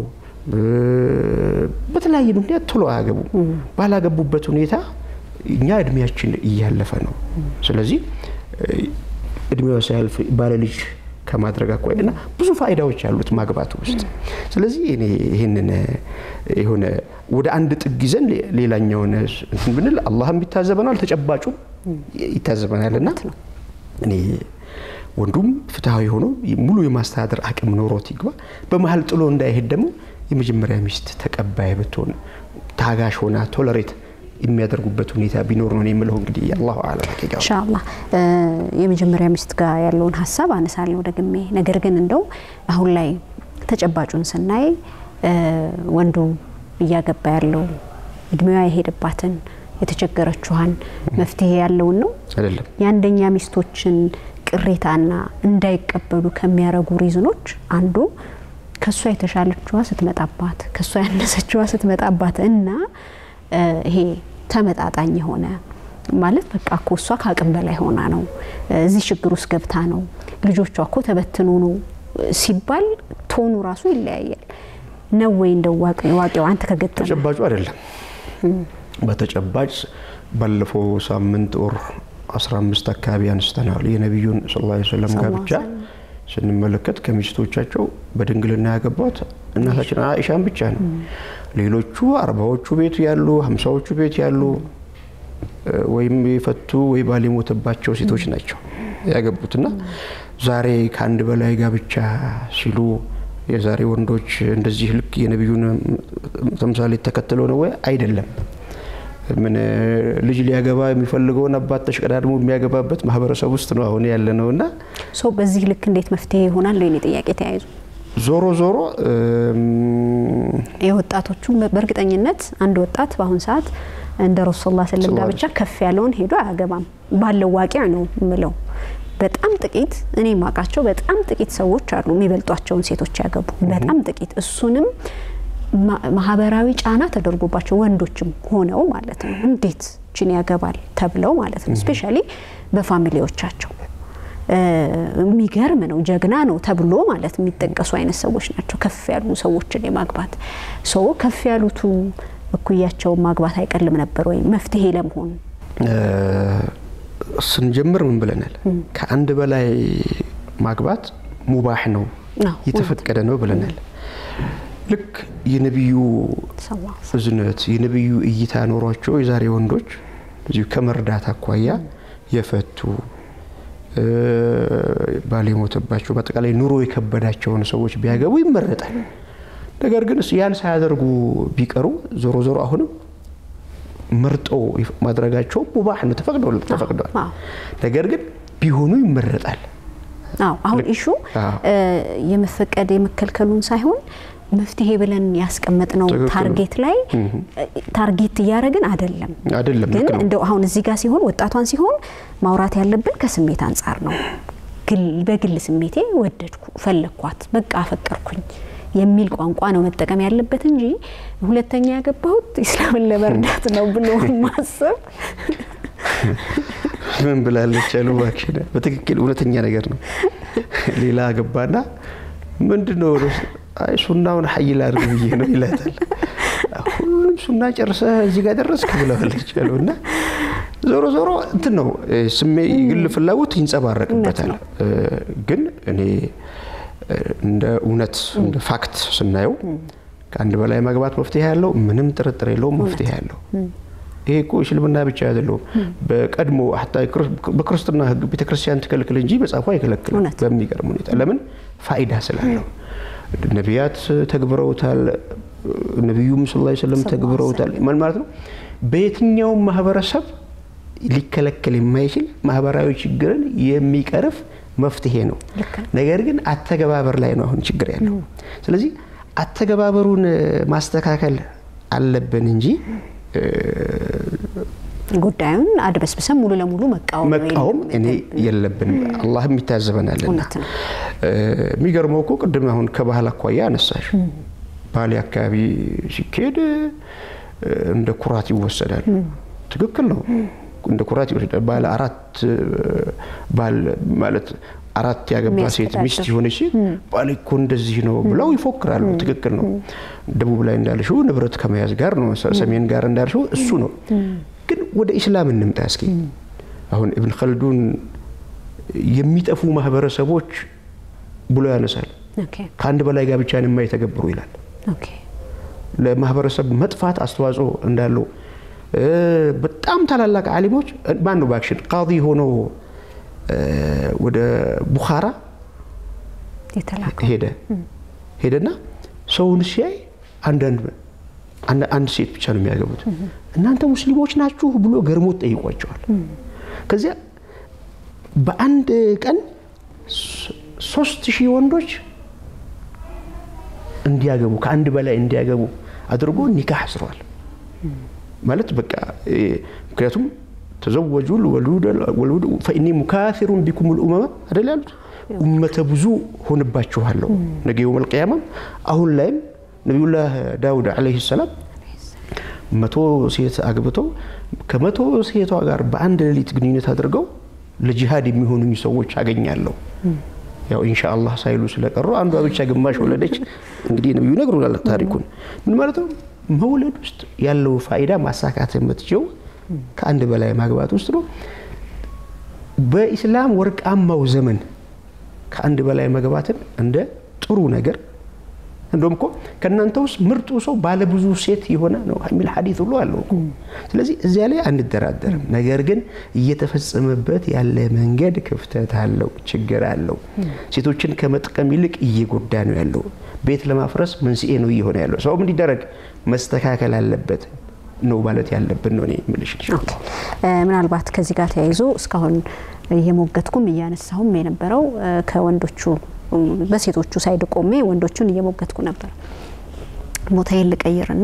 በተለያየ ምክንያት ቶሎ አያገቡ። ባላገቡበት ሁኔታ እኛ እድሜያችን እያለፈ ነው። ስለዚህ እድሜዋ ሳያልፍ ባለ ልጅ ከማድረግ አኳያ እና ብዙ ፋይዳዎች አሉት ማግባቱ ውስጥ። ስለዚህ እኔ ይህንን የሆነ ወደ አንድ ጥግ ይዘን ሌላኛውን እንትን ብንል አላህም ይታዘበናል፣ ተጨባጩም ይታዘበናል እና እኔ ወንዱም ፍትሐዊ ሆኖ ሙሉ የማስተዳደር አቅም ኖሮት ይግባ። በመሀል ጥሎ እንዳይሄድ ደግሞ የመጀመሪያ ሚስት ተቀባይ ብትሆን ታጋሽ ሆና ቶለሬት የሚያደርጉበት ሁኔታ ቢኖር ነው የምለው። እንግዲህ አላሁ አለም ኢንሻአላህ የመጀመሪያ ሚስት ጋር ያለውን ሀሳብ አነሳለሁ ደግሜ። ነገር ግን እንደው አሁን ላይ ተጨባጩን ስናይ ወንዱ እያገባ ያለው እድሜዋ የሄደባትን የተቸገረችኋን መፍትሄ ያለውን ነው አይደለም። የአንደኛ ሚስቶችን ቅሬታና እንዳይቀበሉ ከሚያረጉ ሪዝኖች አንዱ ከእሷ የተሻለችዋ ስትመጣባት ከእሷ ያነሰችዋ ስትመጣባት እና ይሄ ተመጣጣኝ የሆነ ማለት በቃ እኮ እሷ ከአቅም በላይ ሆና ነው እዚህ ችግር ውስጥ ገብታ ነው ልጆቿ እኮ ተበትኖ ነው ሲባል ቶኑ ራሱ ይለያያል። ነው ወይ እንደው ዋቂው አንተ ከገጠመ ተጨባጩ አይደለም። በተጨባጭ ባለፈው ሳምንት ወር 15 አካባቢ አንስተናል። የነቢዩን ሰለላሁ ዐለይሂ ወሰለም ጋብቻ ስንመለከት ከሚስቶቻቸው በድንግልና ያገቧት እናታችን አኢሻን ብቻ ነው። ሌሎቹ አርባዎቹ ቤት ያሉ ሀምሳዎቹ ቤት ያሉ ወይም የፈቱ ወይ ባል የሞተባቸው ሴቶች ናቸው ያገቡትና ዛሬ ከአንድ በላይ ጋብቻ ሲሉ የዛሬ ወንዶች እንደዚህ ልክ የነቢዩን ተምሳሌ ተከትለው ነው ወይ? አይደለም። ምን ልጅ ሊያገባ የሚፈልገውን አባት ተሽቀዳድሞ የሚያገባበት ማህበረሰብ ውስጥ ነው አሁን ያለ ነው እና ሰው በዚህ ልክ እንዴት መፍትሄ ይሆናል? ለኔ ጥያቄ ተያይዙ ዞሮ ዞሮ የወጣቶቹ በእርግጠኝነት አንድ ወጣት በአሁን ሰዓት እንደ ረሱል ላ ስለም ጋብቻ ከፍ ያለውን ሄዶ አያገባም። ባለው ዋቂያ ነው የምለው። በጣም ጥቂት እኔ ማውቃቸው በጣም ጥቂት ሰዎች አሉ የሚበልጧቸውን ሴቶች ያገቡ በጣም ጥቂት እሱንም ማህበራዊ ጫና ተደርጎባቸው ወንዶችም ሆነው ማለት ነው። እንዴት ችን ያገባል ተብለው ማለት ነው። ስፔሻሊ በፋሚሊዎቻቸው የሚገርም ነው፣ ጀግና ነው ተብሎ ማለት የሚጠቀሱ አይነት ሰዎች ናቸው። ከፍ ያሉ ሰዎችን የማግባት ሰው ከፍ ያሉቱ እኩያቸውን ማግባት አይቀልም ነበር ወይም መፍትሄ ለመሆን ስንጀምር ምን ብለናል? ከአንድ በላይ ማግባት ሙባህ ነው የተፈቀደ ነው ብለናል። ልክ የነቢዩ እዝነት የነቢዩ እይታ ኖሯቸው የዛሬ ወንዶች እዚሁ ከመርዳት አኳያ የፈቱ ባል የሞተባቸው በአጠቃላይ ኑሮ የከበዳቸውን ሰዎች ቢያገቡ ይመረጣል። ነገር ግን ያን ሳያደርጉ ቢቀሩ ዞሮ ዞሮ አሁንም መርጦ ማድረጋቸው ሙባህ ነው፣ ተፈቅዷል። ነገር ግን ቢሆኑ ይመረጣል። አሁን ኢሹ የመፈቀድ የመከልከሉን ሳይሆን መፍትሄ ብለን ያስቀመጥነው ታርጌት ላይ ታርጌት እያደረግን አይደለም አይደለም። ግን እንደው አሁን እዚህ ጋር ሲሆን ወጣቷን ሲሆን ማውራት ያለብን ከስሜት አንጻር ነው። በግል ስሜቴ ወደድኩ፣ ፈለግኳት፣ በቃ አፈቀርኩኝ የሚል ቋንቋ ነው መጠቀም ያለበት እንጂ ሁለተኛ ያገባሁት ኢስላምን ለመርዳት ነው ብሎ ማሰብ ምን ብላለች ያሉ እባክሽ፣ በትክክል እውነተኛ ነገር ነው። ሌላ ገባና ምንድን ነው አይ ሱናውን ሀይ ላድርግ ብዬ ነው ይላታል። ሁሉም ሱና ጨርሰህ እዚህ ጋር ደረስክ ብለዋለች ያሉ እና ዞሮ ዞሮ እንትን ነው ስሜ ግል ፍላጎት ይንጸባረቅበታል። ግን እኔ እንደ እውነት እንደ ፋክት ስናየው ከአንድ በላይ ማግባት መፍትሄ ያለው ምንም ጥርጥር የለውም፣ መፍትሄ ያለው ይሄ እኮ እስልምና ብቻ አይደለውም። በቀድሞ በክርስትና ሕግ ቤተክርስቲያን ትከልክል እንጂ መጽሐፉ አይከለክልም። በሚገርም ሁኔታ ለምን ፋይዳ ስላለው ነቢያት ተግብረውታል። ነቢዩም ስ ላ ስለም ተግብረውታል። ምን ማለት ነው? በየትኛውም ማህበረሰብ ሊከለከል የማይችል ማህበራዊ ችግርን የሚቀርፍ መፍትሄ ነው። ነገር ግን አተገባበር ላይ ነው አሁን ችግር ያለው። ስለዚህ አተገባበሩን ማስተካከል አለብን እንጂ ጉዳዩን አድበስብሰን ሙሉ ለሙሉ መቃወም መቃወም እኔ የለብንም። አላህም ይታዘበናልና። የሚገርመው እኮ ቅድም አሁን ከባህል አኳያ አነሳሽ። ባሌ አካባቢ ሲካሄድ እንደ ኩራት ይወሰዳል። ትክክል ነው። እንደ ኩራት ይወሰዳል። ባለ አራት ባል ማለት አራት ያገባ ሴት ሚስት የሆነች ሴት ባል እኮ እንደዚህ ነው ብለው ይፎክራሉ። ትክክል ነው። ደቡብ ላይ እንዳልሽው ንብረት ከመያዝ ጋር ነው፣ ሰሜን ጋር እንዳልሽው እሱ ነው። ግን ወደ ኢስላም እንምጣ እስኪ። አሁን ኢብን ኸልዱን የሚጠፉ ማህበረሰቦች ብሎ ያነሳል። ከአንድ በላይ ጋብቻን የማይተገብሩ ይላል። ለማህበረሰብ መጥፋት አስተዋጽኦ እንዳለው በጣም ታላላቅ አሊሞች ማን ነው ባክሽን ቃዲ ሆኖ ወደ ቡኻራ ሄደ ሄደና ሰውን ሲያይ አንዳንድ አንድ ሴት ብቻ ነው የሚያገቡት። እናንተ ሙስሊሞች ናችሁ ብሎ ገርሞት ጠይቋቸዋል። ከዚያ በአንድ ቀን ሶስት ሺህ ወንዶች እንዲያገቡ ከአንድ በላይ እንዲያገቡ አድርጎ ኒካህ አስረዋል። ማለት በቃ ምክንያቱም ተዘወጁ ወልውድ ፈኢኒ ሙካሲሩን ቢኩም ልኡመማ አደል ያሉት ኡመተ ብዙ ሆንባችኋለሁ ነገ የውመል ቂያማም። አሁን ላይም ነቢዩላህ ዳውድ ዓለይሂ ሰላም መቶ ሴት አግብተው ከመቶ ሴቷ ጋር በአንድ ሌሊት ግንኙነት አድርገው ለጂሃድ የሚሆኑኝ ሰዎች አገኛለሁ። ያው ኢንሻአላህ ሳይሉ ስለቀሩ አንዷ ብቻ ግማሽ ወለደች። እንግዲህ ነቢዩ ይነግሩናል ታሪኩን። ምን ማለት ነው? መውለድ ውስጥ ያለው ፋይዳ ማሳካት የምትችው ከአንድ በላይ ማግባት ውስጥ ነው። በኢስላም ወርቃማው ዘመን ከአንድ በላይ መግባትን እንደ ጥሩ ነገር እንደውም እኮ ከእናንተ ውስጥ ምርጡ ሰው ባለብዙ ሴት የሆነ ነው የሚል ሐዲት ሁሉ አለው እኮ። ስለዚህ እዚያ ላይ አንደራደርም። ነገር ግን እየተፈጸመበት ያለ መንገድ ክፍተት አለው፣ ችግር አለው። ሴቶችን ከመጥቀም ይልቅ እየጎዳ ነው ያለው። ቤት ለማፍረስ መንስኤ ነው እየሆነ ያለው። ሰውም እንዲደረግ መስተካከል አለበት ነው ማለት ያለብን ነው እኔ የምልሽ። ምናልባት ከዚህ ጋር ተያይዞ እስካሁን እየሞገትኩም እያነሳሁም የነበረው ከወንዶቹ በሴቶቹ ሳይድ ቆሜ ወንዶቹን እየሞገትኩ ነበር። ቦታዬን ልቀይርና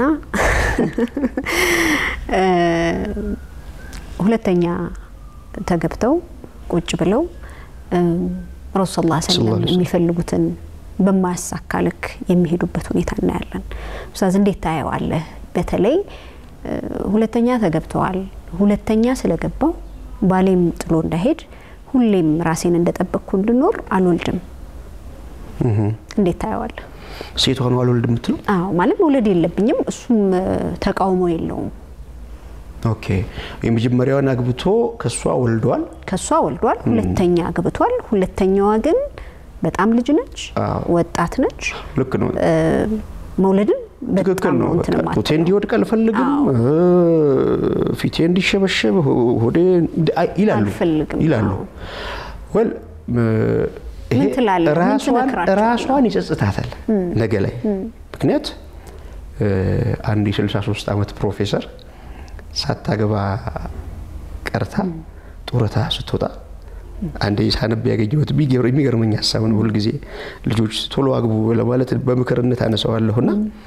ሁለተኛ ተገብተው ቁጭ ብለው ረሱል ላ ሰለም የሚፈልጉትን በማያሳካ ልክ የሚሄዱበት ሁኔታ እናያለን። ኡስታዝ እንዴት ታየዋለህ? በተለይ ሁለተኛ ተገብተዋል። ሁለተኛ ስለገባው ባሌም ጥሎ እንዳይሄድ ሁሌም ራሴን እንደጠበቅኩ እንድኖር አልወልድም እንዴት ታየዋለህ? ሴቷ ነው አልወልድ የምትለው? አዎ ማለት መውለድ የለብኝም እሱም ተቃውሞ የለውም። ኦኬ የመጀመሪያዋን አግብቶ ከሷ ወልዷል። ከሷ ወልዷል። ሁለተኛ አግብቷል። ሁለተኛዋ ግን በጣም ልጅ ነች፣ ወጣት ነች። ልክ ነው። መውለድን ትክክል ነው። ጡቴ እንዲወድቅ አልፈልግም፣ ፊቴ እንዲሸበሸብ ሆዴ ይላሉ ይላሉ። ወል ምን ትላለህ? ራሷን ይጸጽታታል ነገ ላይ። ምክንያት አንድ የ63 ዓመት ፕሮፌሰር ሳታገባ ቀርታ ጡረታ ስትወጣ አንዴ ሳነብ ያገኘሁት የሚገርመኝ ሀሳብ ነው። ሁልጊዜ ልጆች ቶሎ አግቡ ለማለት በምክርነት አነሳዋለሁና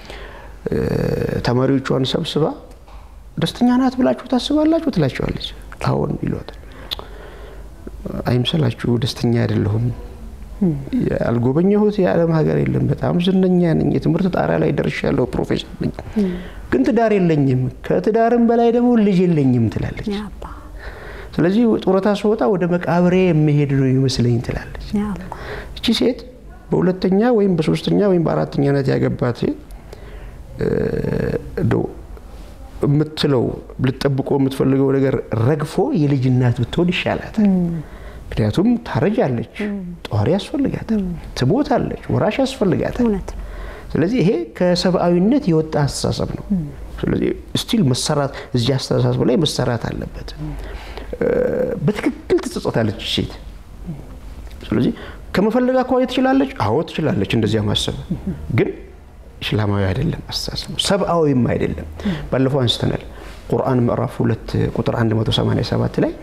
ተማሪዎቿን ሰብስባ ደስተኛ ናት ብላችሁ ታስባላችሁ ትላቸዋለች። አሁን ይሏታል። አይምሰላችሁ ደስተኛ አይደለሁም ያልጎበኘሁት የዓለም ሀገር የለም። በጣም ዝነኛ ነኝ። የትምህርት ጣሪያ ላይ ደርሻለሁ። ፕሮፌሰር ነኝ፣ ግን ትዳር የለኝም። ከትዳርም በላይ ደግሞ ልጅ የለኝም ትላለች። ስለዚህ ጡረታ ስወጣ ወደ መቃብሬ የምሄድ ነው ይመስለኝ ትላለች። እቺ ሴት በሁለተኛ ወይም በሶስተኛ ወይም በአራተኛ ነት ያገባት ሴት የምትለው ልትጠብቆ የምትፈልገው ነገር ረግፎ የልጅ እናት ብትሆን ይሻላታል። ምክንያቱም ታረጃለች፣ ጧሪ ያስፈልጋታል፣ ትሞታለች፣ ወራሽ ያስፈልጋታል። ስለዚህ ይሄ ከሰብአዊነት የወጣ አስተሳሰብ ነው። ስለዚህ ስቲል መሰራት እዚህ አስተሳሰብ ላይ መሰራት አለበት። በትክክል ትጸጸታለች ሴት። ስለዚህ ከመፈለግ አኳያ ትችላለች። አዎ ትችላለች፣ እንደዚያ ማሰብ ግን እስላማዊ አይደለም አስተሳሰቡ፣ ሰብአዊም አይደለም። ባለፈው አንስተናል። ቁርአን ምዕራፍ ሁለት ቁጥር 187 ላይ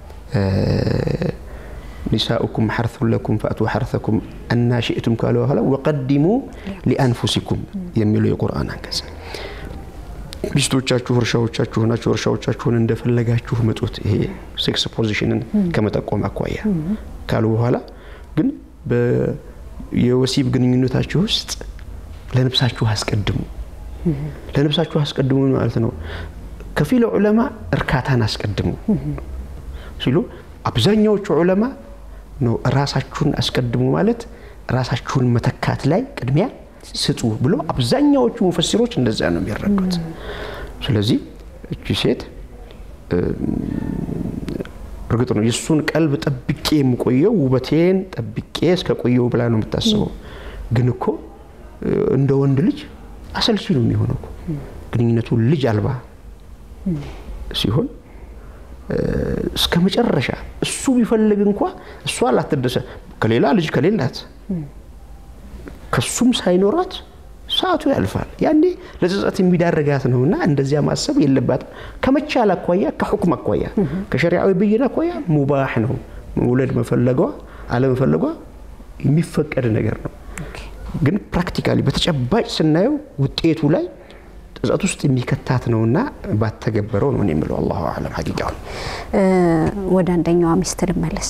ኒሳኡኩም ሐርሱን ለኩም ፈአቱ ሐርሰኩም አና ሽእቱም ካሉ በኋላ ወቀዲሙ ሊአንፉሲኩም የሚለው የቁርአን አንቀጽ ሚስቶቻችሁ እርሻዎቻችሁ ናቸው፣ እርሻዎቻችሁን እንደፈለጋችሁ ምጡት። ይሄ ሴክስ ፖዚሽንን ከመጠቆም አኳያ ካሉ በኋላ ግን የወሲብ ግንኙነታችሁ ውስጥ ለነብሳችሁ አስቀድሙ። ለነብሳችሁ አስቀድሙ ማለት ነው። ከፊል ዑለማ እርካታን አስቀድሙ ሲሉ አብዛኛዎቹ ዑለማ ነው ራሳችሁን አስቀድሙ ማለት ራሳችሁን መተካት ላይ ቅድሚያ ስጡ ብሎ አብዛኛዎቹ ሙፈሲሮች እንደዚያ ነው የሚረዱት። ስለዚህ እቺ ሴት እርግጥ ነው የእሱን ቀልብ ጠብቄ የምቆየው ውበቴን ጠብቄ እስከ ቆየው ብላ ነው የምታስበው። ግን እኮ እንደ ወንድ ልጅ አሰልቺ ነው የሚሆነው እኮ ግንኙነቱ ልጅ አልባ ሲሆን እስከ መጨረሻ እሱ ቢፈልግ እንኳ እሷ ላትደሰ ከሌላ ልጅ ከሌላት ከሱም ሳይኖራት ሰዓቱ ያልፋል። ያኔ ለጸጸት የሚዳረጋት ነውና እንደዚያ ማሰብ የለባትም። ከመቻል አኳያ፣ ከሑክም አኳያ፣ ከሸሪዓዊ ብይን አኳያ ሙባህ ነው መውለድ መፈለጓ አለመፈለጓ የሚፈቀድ ነገር ነው። ግን ፕራክቲካሊ በተጨባጭ ስናየው ውጤቱ ላይ ጸጸት ውስጥ የሚከታት ነውና ባተገበረው ነው የምለው። አላሁ አለም ሀቂቃውን። ወደ አንደኛዋ ሚስት ልመለስ።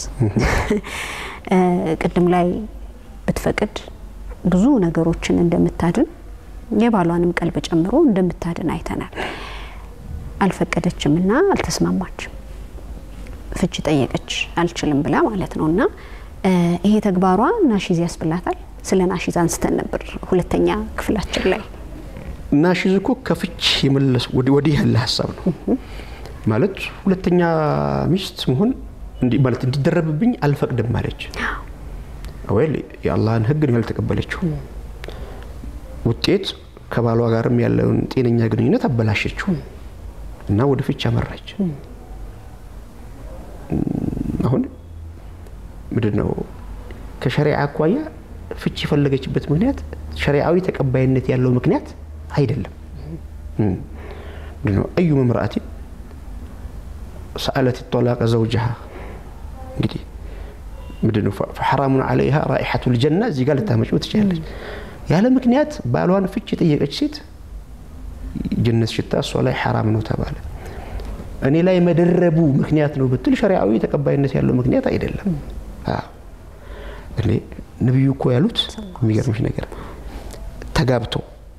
ቅድም ላይ ብትፈቅድ ብዙ ነገሮችን እንደምታድን የባሏንም ቀልብ ጨምሮ እንደምታድን አይተናል። አልፈቀደችም እና አልተስማማችም። ፍች ጠየቀች አልችልም ብላ ማለት ነው። እና ይሄ ተግባሯ ናሺዝ ያስብላታል። ስለ ናሺዝ አንስተን ነበር ሁለተኛ ክፍላችን ላይ። ናሺዝ እኮ ከፍች የመለስ ወዲህ ያለ ሀሳብ ነው ማለት ሁለተኛ ሚስት መሆን ማለት እንዲደረብብኝ አልፈቅድም ማለች ወይ የአላህን ሕግ ነው ያልተቀበለችው። ውጤት ከባሏ ጋርም ያለውን ጤነኛ ግንኙነት አበላሸችው እና ወደ ፍች አመራች። አሁን ምንድን ነው ከሸሪዓ አኳያ ፍች የፈለገችበት ምክንያት ሸሪዓዊ ተቀባይነት ያለው ምክንያት አይደለም። ምንድን ነው አዩ መምራአቲ ሰአለት ጦላቀ ዘውጅሃ እንግዲህ ምንድን ነው ፈሐራሙን አለይሃ ራኢሐቱል ጀና እዚህ ጋር ልታመጭው ትችላለች። ያለ ምክንያት ባሏን ፍች የጠየቀች ሴት ጀነት ሽታ እሷ ላይ ሐራም ነው ተባለ። እኔ ላይ መደረቡ ምክንያት ነው ብትል ሸሪዓዊ ተቀባይነት ያለው ምክንያት አይደለም። እኔ ነቢዩ እኮ ያሉት የሚገርምሽ ነገር ተጋብቶ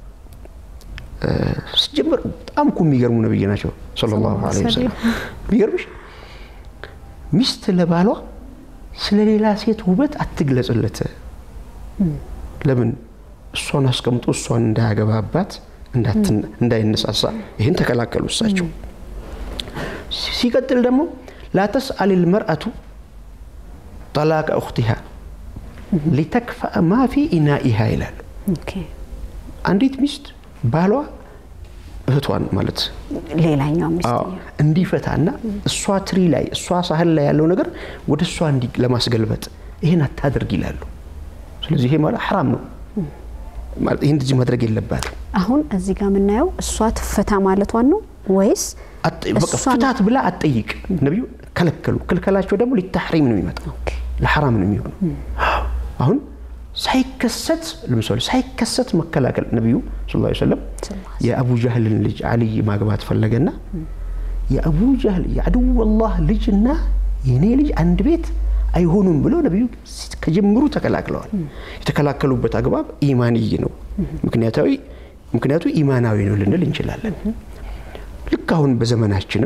ሲጀምር በጣም እኮ የሚገርሙ ነብይ ናቸው ሰለላሁ ዐለይሂ ወሰለም። የሚገርምሽ ሚስት ለባሏ ስለ ሌላ ሴት ውበት አትግለጽለት። ለምን እሷን አስቀምጦ እሷን እንዳያገባባት እንዳይነሳሳ ይህን ተከላከሉ እሳቸው። ሲቀጥል ደግሞ ላተስአል ልመርአቱ ጠላቀ እኽቲሃ ሊተክፈአ ማ ፊ ኢናኢሃ ይላሉ። አንዲት ሚስት ባሏ እህቷን ማለት ሌላኛው ሚስት እንዲፈታና እሷ ትሪ ላይ እሷ ሳህል ላይ ያለው ነገር ወደ እሷ እንዲ ለማስገልበጥ ይህን አታድርግ ይላሉ። ስለዚህ ይሄ ማለት ሐራም ነው ማለት ይህን እንደዚህ ማድረግ የለባትም። አሁን እዚህ ጋር የምናየው እሷ ትፈታ ማለቷን ነው ወይስ ፍታት ብላ አትጠይቅ? ነቢዩ ከለከሉ። ክልከላቸው ደግሞ ሊታሕሪም ነው የሚመጣው ለሐራም ነው የሚሆነው። አሁን ሳይከሰት ለምሳሌ ሳይከሰት መከላከል ነቢዩ ሰለላሁ ዐለይሂ ወሰለም የአቡ ጃህልን ልጅ አልይ ማግባት ፈለገና የአቡ ጃህል የአድወላህ ልጅና የኔ ልጅ አንድ ቤት አይሆኑም ብለው ነቢዩ ከጀምሩ ተከላክለዋል። የተከላከሉበት አግባብ ኢማንይ ነው፣ ምክንያታዊ ምክንያቱ ኢማናዊ ነው ልንል እንችላለን። ልክ አሁን በዘመናችንም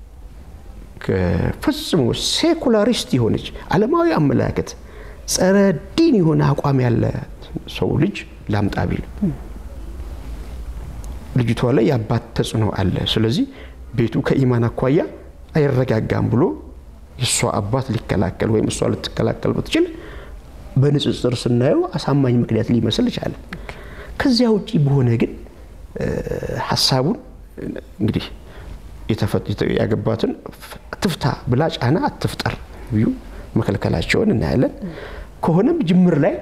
ፈጽሞ ሴኩላሪስት የሆነች ዓለማዊ አመለካከት ጸረ ዲን የሆነ አቋም ያለ ሰው ልጅ ላምጣ ቢል ልጅቷ ላይ የአባት ተጽዕኖ አለ። ስለዚህ ቤቱ ከኢማን አኳያ አይረጋጋም ብሎ የእሷ አባት ሊከላከል ወይም እሷ ልትከላከል ብትችል በንጽጽር ስናየው አሳማኝ ምክንያት ሊመስል ይቻላል። ከዚያ ውጪ በሆነ ግን ሀሳቡን እንግዲህ ያገባትን ትፍታ ብላ ጫና አትፍጠር ብዩ መከልከላቸውን እናያለን። ከሆነም ጅምር ላይ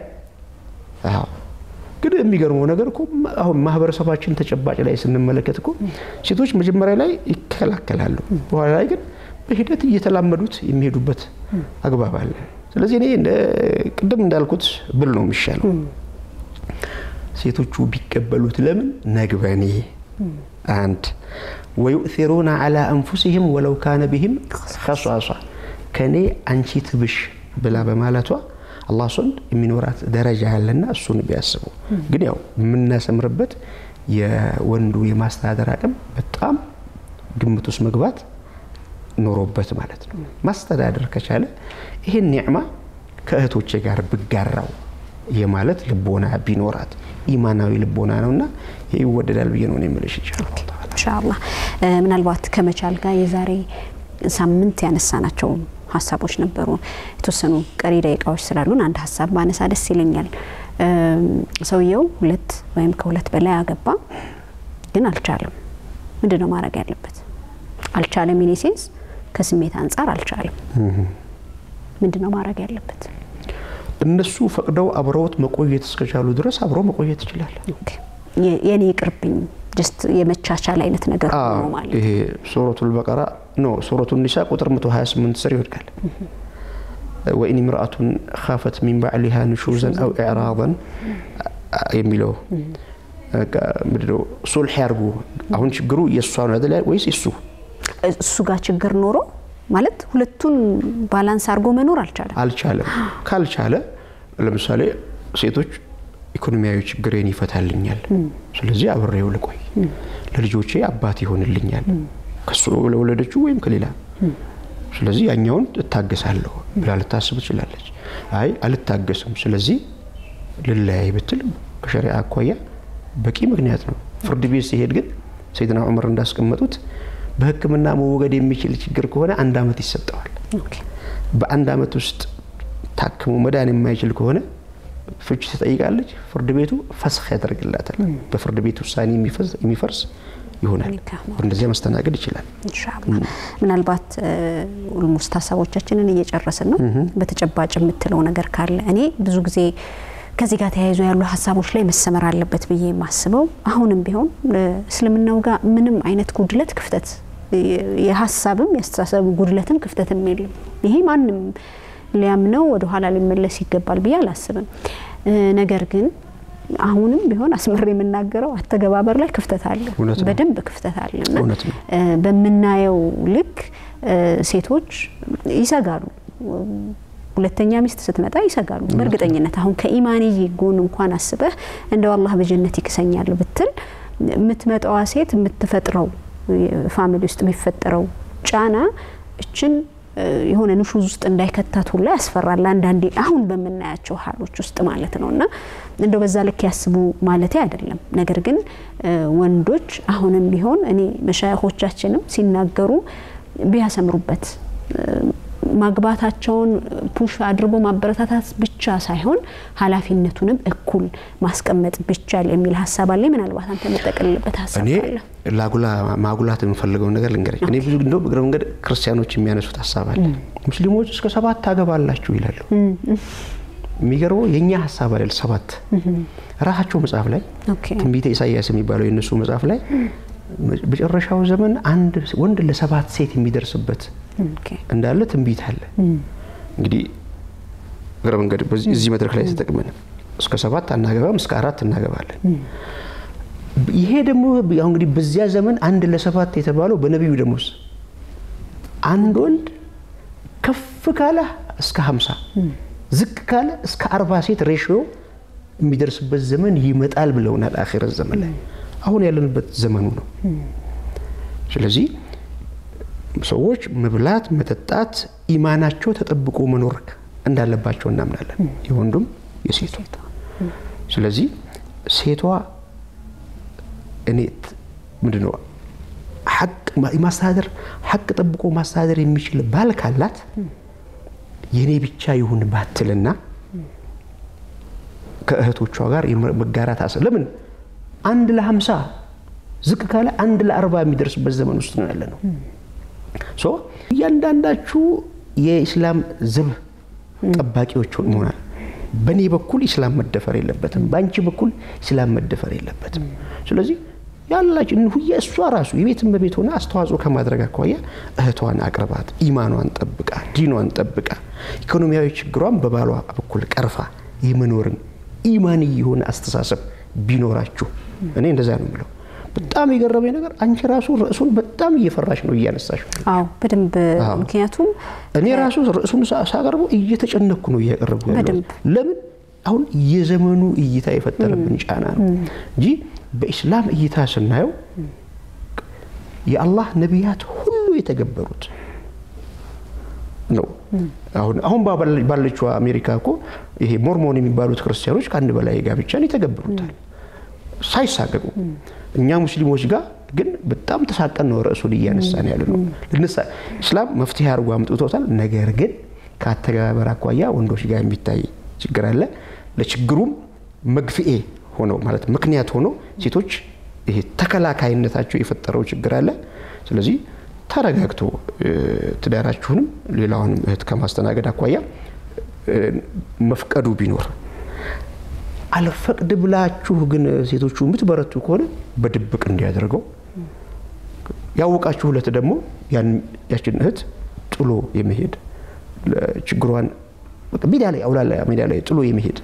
ግን የሚገርመው ነገር እኮ አሁን ማህበረሰባችን ተጨባጭ ላይ ስንመለከት እኮ ሴቶች መጀመሪያ ላይ ይከላከላሉ፣ በኋላ ላይ ግን በሂደት እየተላመዱት የሚሄዱበት አግባብ አለ። ስለዚህ እኔ ቅድም እንዳልኩት ብል ነው የሚሻለው። ሴቶቹ ቢቀበሉት ለምን ነግበኔ አንድ ወዩእሲሩና ዐላ አንፉሲህም ወለው ካነ ቢህም ኸሷሷ ከኔ አንቺ ትብሽ ብላ በማለቷ አላህ ዘንድ የሚኖራት ደረጃ ያለና እሱን ቢያስቡ ግን ያው የምናሰምርበት የወንዱ የማስተዳደር አቅም በጣም ግምት ውስጥ መግባት ኖሮበት ማለት ነው። ማስተዳደር ከቻለ ይህን ኒዕማ ከእህቶቼ ጋር ብጋራው የማለት ልቦና ቢኖራት ኢማናዊ ልቦና ነውና ይህ ይወደዳል ብዬ ነው የምልሽ። ኢንሻአላህ ምናልባት ከመቻል ጋር የዛሬ ሳምንት ያነሳናቸው ሀሳቦች ነበሩ። የተወሰኑ ቀሪ ደቂቃዎች ስላሉን አንድ ሀሳብ ባነሳ ደስ ይለኛል። ሰውየው ሁለት ወይም ከሁለት በላይ አገባ፣ ግን አልቻለም። ምንድን ነው ማድረግ ያለበት? አልቻለም ኢን ሴንስ ከስሜት አንጻር አልቻለም። ምንድን ነው ማድረግ ያለበት? እነሱ ፈቅደው አብረውት መቆየት እስከቻሉ ድረስ አብረው መቆየት ይችላል። የኔ ይቅርብኝ ጀስት የመቻቻል አይነት ነገር ነው ማለት ይሄ ሱረቱል በቀራ ኖ ሱረቱ ኒሳ ቁጥር 128 ስር ይወድቃል። ወኢን ምርአቱን ካፈት ሚን ባዕሊሃ ንሹዘን አው ኢዕራضን የሚለው ምንድነው? ሱልሕ ያርጉ። አሁን ችግሩ የእሷ ነው አይደል ወይስ እሱ እሱ ጋር ችግር ኖሮ ማለት ሁለቱን ባላንስ አድርጎ መኖር አልቻለም አልቻለም። ካልቻለ ለምሳሌ ሴቶች ኢኮኖሚያዊ ችግሬን ይፈታልኛል፣ ስለዚህ አብሬው ልቆይ፣ ለልጆቼ አባት ይሆንልኛል፣ ከሱ ለወለደችው ወይም ከሌላ ስለዚህ ያኛውን እታገሳለሁ ብላ ልታስብ ትችላለች። አይ አልታገስም፣ ስለዚህ ልለያይ ብትል ከሸሪዓ አኳያ በቂ ምክንያት ነው። ፍርድ ቤት ሲሄድ ግን ሰይድና ዑመር እንዳስቀመጡት በሕክምና መወገድ የሚችል ችግር ከሆነ አንድ ዓመት ይሰጠዋል። በአንድ ዓመት ውስጥ ታክሞ መዳን የማይችል ከሆነ ፍች ትጠይቃለች። ፍርድ ቤቱ ፈስኽ ያደርግላታል። በፍርድ ቤት ውሳኔ የሚፈርስ ይሆናል። እንደዚያ መስተናገድ ይችላል። ኢንሻአላህ ምናልባት ኦልሞስት ሀሳቦቻችንን እየጨረስን ነው። በተጨባጭ የምትለው ነገር ካለ እኔ ብዙ ጊዜ ከዚህ ጋር ተያይዞ ያሉ ሀሳቦች ላይ መሰመር አለበት ብዬ የማስበው አሁንም ቢሆን እስልምናው ጋር ምንም አይነት ጉድለት ክፍተት የሀሳብም የአስተሳሰብ ጉድለትም ክፍተትም የለም። ይሄ ማንም ሊያምነው ወደ ኋላ ሊመለስ ይገባል ብዬ አላስብም። ነገር ግን አሁንም ቢሆን አስመር የምናገረው አተገባበር ላይ ክፍተት አለ፣ በደንብ ክፍተት አለ እና በምናየው ልክ ሴቶች ይሰጋሉ። ሁለተኛ ሚስት ስትመጣ ይሰጋሉ በእርግጠኝነት። አሁን ከኢማንዬ ጎን እንኳን አስበህ እንደው አላህ በጀነት ይክሰኛል ብትል የምትመጣዋ ሴት የምትፈጥረው ፋሚሊ ውስጥ የሚፈጠረው ጫና እችን የሆነ ንሹዝ ውስጥ እንዳይከታት ሁላ ያስፈራል። አንዳንዴ አሁን በምናያቸው ሀሎች ውስጥ ማለት ነው እና እንደው በዛ ልክ ያስቡ ማለቴ አይደለም። ነገር ግን ወንዶች አሁንም ቢሆን እኔ መሻይኾቻችንም ሲናገሩ ቢያሰምሩበት ማግባታቸውን ፑሽ አድርጎ ማበረታታት ብቻ ሳይሆን ኃላፊነቱንም እኩል ማስቀመጥ ብቻል የሚል ሀሳብ አለ። ምናልባት አንተ የምጠቀልልበት ሀሳብ አለ። ላጉላ ማጉላት የምፈልገውን ነገር ልንገረኝ። እኔ ብዙ እንደው እግረ መንገድ ክርስቲያኖች የሚያነሱት ሀሳብ አለ። ሙስሊሞች እስከ ሰባት ታገባላችሁ ይላሉ። የሚገርመው የእኛ ሀሳብ አይደል። ሰባት ራሳቸው መጽሐፍ ላይ ትንቢተ ኢሳያስ የሚባለው የእነሱ መጽሐፍ ላይ መጨረሻው ዘመን አንድ ወንድ ለሰባት ሴት የሚደርስበት እንዳለ ትንቢት አለ። እንግዲህ እግረ መንገድ እዚህ መድረክ ላይ ተጠቅመን እስከ ሰባት አናገባም፣ እስከ አራት እናገባለን። ይሄ ደግሞ ያው እንግዲህ በዚያ ዘመን አንድ ለሰባት የተባለው በነቢዩ ደሞዝ አንድ ወንድ ከፍ ካለ እስከ ሀምሳ ዝቅ ካለ እስከ አርባ ሴት ሬሽዮ የሚደርስበት ዘመን ይመጣል ብለውናል። አኺረት ዘመን ላይ አሁን ያለንበት ዘመኑ ነው። ስለዚህ ሰዎች መብላት፣ መጠጣት፣ ኢማናቸው ተጠብቆ መኖር እንዳለባቸው እናምናለን፣ የወንዱም የሴቱ። ስለዚህ ሴቷ እኔ ምንድን ነው ሐቅ ማስተዳደር ሐቅ ጠብቆ ማስተዳደር የሚችል ባል ካላት የእኔ ብቻ ይሁን ባትልና ከእህቶቿ ጋር መጋራት አሰ ለምን አንድ ለሀምሳ ዝቅ ካለ አንድ ለአርባ የሚደርስበት ዘመን ውስጥ ነው ያለ ነው። ሶ እያንዳንዳችሁ የኢስላም ዘብ ጠባቂዎች መሆናል። በእኔ በኩል ኢስላም መደፈር የለበትም፣ በአንቺ በኩል ኢስላም መደፈር የለበትም። ስለዚህ ያላችን ሁየ እሷ ራሱ የቤት እመቤት ሆና አስተዋጽኦ ከማድረግ አኳያ እህቷን አቅርባት፣ ኢማኗን ጠብቃ፣ ዲኗን ጠብቃ፣ ኢኮኖሚያዊ ችግሯን በባሏ በኩል ቀርፋ የመኖርን ኢማኒ የሆነ አስተሳሰብ ቢኖራችሁ እኔ እንደዛ ነው የምለው። በጣም የገረመኝ ነገር አንቺ ራሱ ርዕሱን በጣም እየፈራሽ ነው እያነሳሽ። አዎ በደንብ ምክንያቱም እኔ ራሱ ርዕሱን ሳቀርበው እየተጨነኩ ነው እያቀረብኩ ያለው። በደንብ። ለምን አሁን የዘመኑ እይታ የፈጠረብን ጫና ነው እንጂ በኢስላም እይታ ስናየው የአላህ ነቢያት ሁሉ የተገበሩት ነው። አሁን አሁን ባለችው አሜሪካ እኮ ይሄ ሞርሞን የሚባሉት ክርስቲያኖች ከአንድ በላይ ጋብቻን ይተገብሩታል ሳይሳቀቁ። እኛ ሙስሊሞች ጋር ግን በጣም ተሳቀን ነው ርዕሱን እያነሳን ያለ ነው። ኢስላም መፍትሄ አድርጎ አምጥቶታል። ነገር ግን ከአተገባበር አኳያ ወንዶች ጋር የሚታይ ችግር አለ። ለችግሩም መግፍኤ ሆነው ማለት ምክንያት ሆኖ ሴቶች ይሄ ተከላካይነታቸው የፈጠረው ችግር አለ። ስለዚህ ተረጋግቶ ትዳራችሁንም ሌላውንም እህት ከማስተናገድ አኳያ መፍቀዱ ቢኖር አልፈቅድ ብላችሁ ግን ሴቶቹ የምትበረቱ ከሆነ በድብቅ እንዲያደርገው ያወቃችሁ ሁለት ደግሞ ያችን እህት ጥሎ የመሄድ ችግሯን ሜዳ ላይ አውላላ ሜዳ ላይ ጥሎ የመሄድ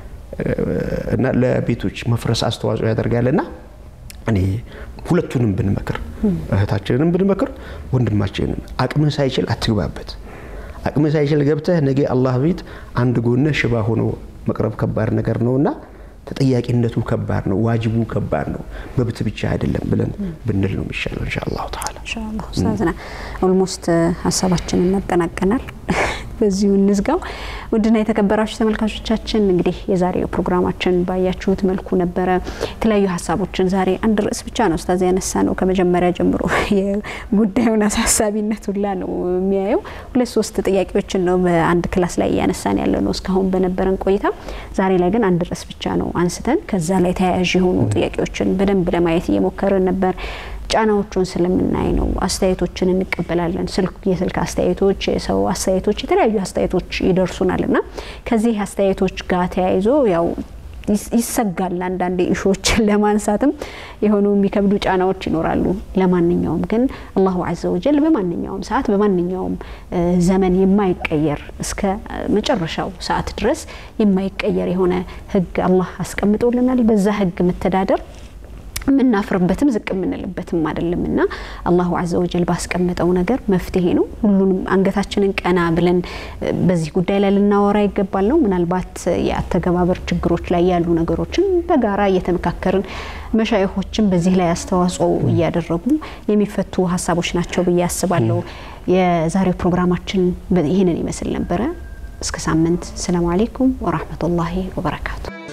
እና ለቤቶች መፍረስ አስተዋጽኦ ያደርጋልና እኔ ሁለቱንም ብንመክር እህታችንንም ብንመክር ወንድማችንን አቅምህ ሳይችል አትግባበት። አቅምህ ሳይችል ገብተህ ነገ አላህ ቤት አንድ ጎንህ ሽባ ሆኖ መቅረብ ከባድ ነገር ነውና ተጠያቂነቱ ከባድ ነው፣ ዋጅቡ ከባድ ነው። መብት ብቻ አይደለም ብለን ብንል ነው የሚሻለው። ኢንሻአላሁ ተዓላ ኢንሻአላህ ኡስታዝና ኦልሞስት ሀሳባችንን እናጠናቀናል። በዚሁ እንዝጋው። ውድና የተከበራችሁ ተመልካቾቻችን እንግዲህ የዛሬው ፕሮግራማችን ባያችሁት መልኩ ነበረ። የተለያዩ ሀሳቦችን ዛሬ አንድ ርዕስ ብቻ ነው ኡስታዝ ያነሳ ነው። ከመጀመሪያ ጀምሮ የጉዳዩን አሳሳቢነት ሁላ ነው የሚያየው። ሁለት ሶስት ጥያቄዎችን ነው በአንድ ክላስ ላይ እያነሳን ያለ ነው እስካሁን በነበረን ቆይታ። ዛሬ ላይ ግን አንድ ርዕስ ብቻ ነው አንስተን ከዛ ላይ ተያያዥ የሆኑ ጥያቄዎችን በደንብ ለማየት እየሞከርን ነበር። ጫናዎቹን ስለምናይ ነው። አስተያየቶችን እንቀበላለን። ስልክ የስልክ አስተያየቶች፣ የሰው አስተያየቶች፣ የተለያዩ አስተያየቶች ይደርሱናል እና ከዚህ አስተያየቶች ጋር ተያይዞ ያው ይሰጋል። አንዳንድ ኢሹዎችን ለማንሳትም የሆኑ የሚከብዱ ጫናዎች ይኖራሉ። ለማንኛውም ግን አላሁ አዘ ወጀል በማንኛውም ሰዓት በማንኛውም ዘመን የማይቀየር እስከ መጨረሻው ሰዓት ድረስ የማይቀየር የሆነ ህግ አላህ አስቀምጦልናል። በዛ ህግ መተዳደር የምናፍርበትም ዝቅ የምንልበትም አይደለም እና አላሁ አዘ ወጀል ባስቀመጠው ነገር መፍትሄ ነው። ሁሉንም አንገታችንን ቀና ብለን በዚህ ጉዳይ ላይ ልናወራ ይገባል ነው። ምናልባት የአተገባበር ችግሮች ላይ ያሉ ነገሮችን በጋራ እየተመካከርን መሻይኾችን በዚህ ላይ አስተዋጽኦ እያደረጉ የሚፈቱ ሀሳቦች ናቸው ብዬ አስባለሁ። የዛሬው ፕሮግራማችን ይህንን ይመስል ነበረ። እስከ ሳምንት። ሰላሙ አሌይኩም ወራህመቱላሂ ወበረካቱ።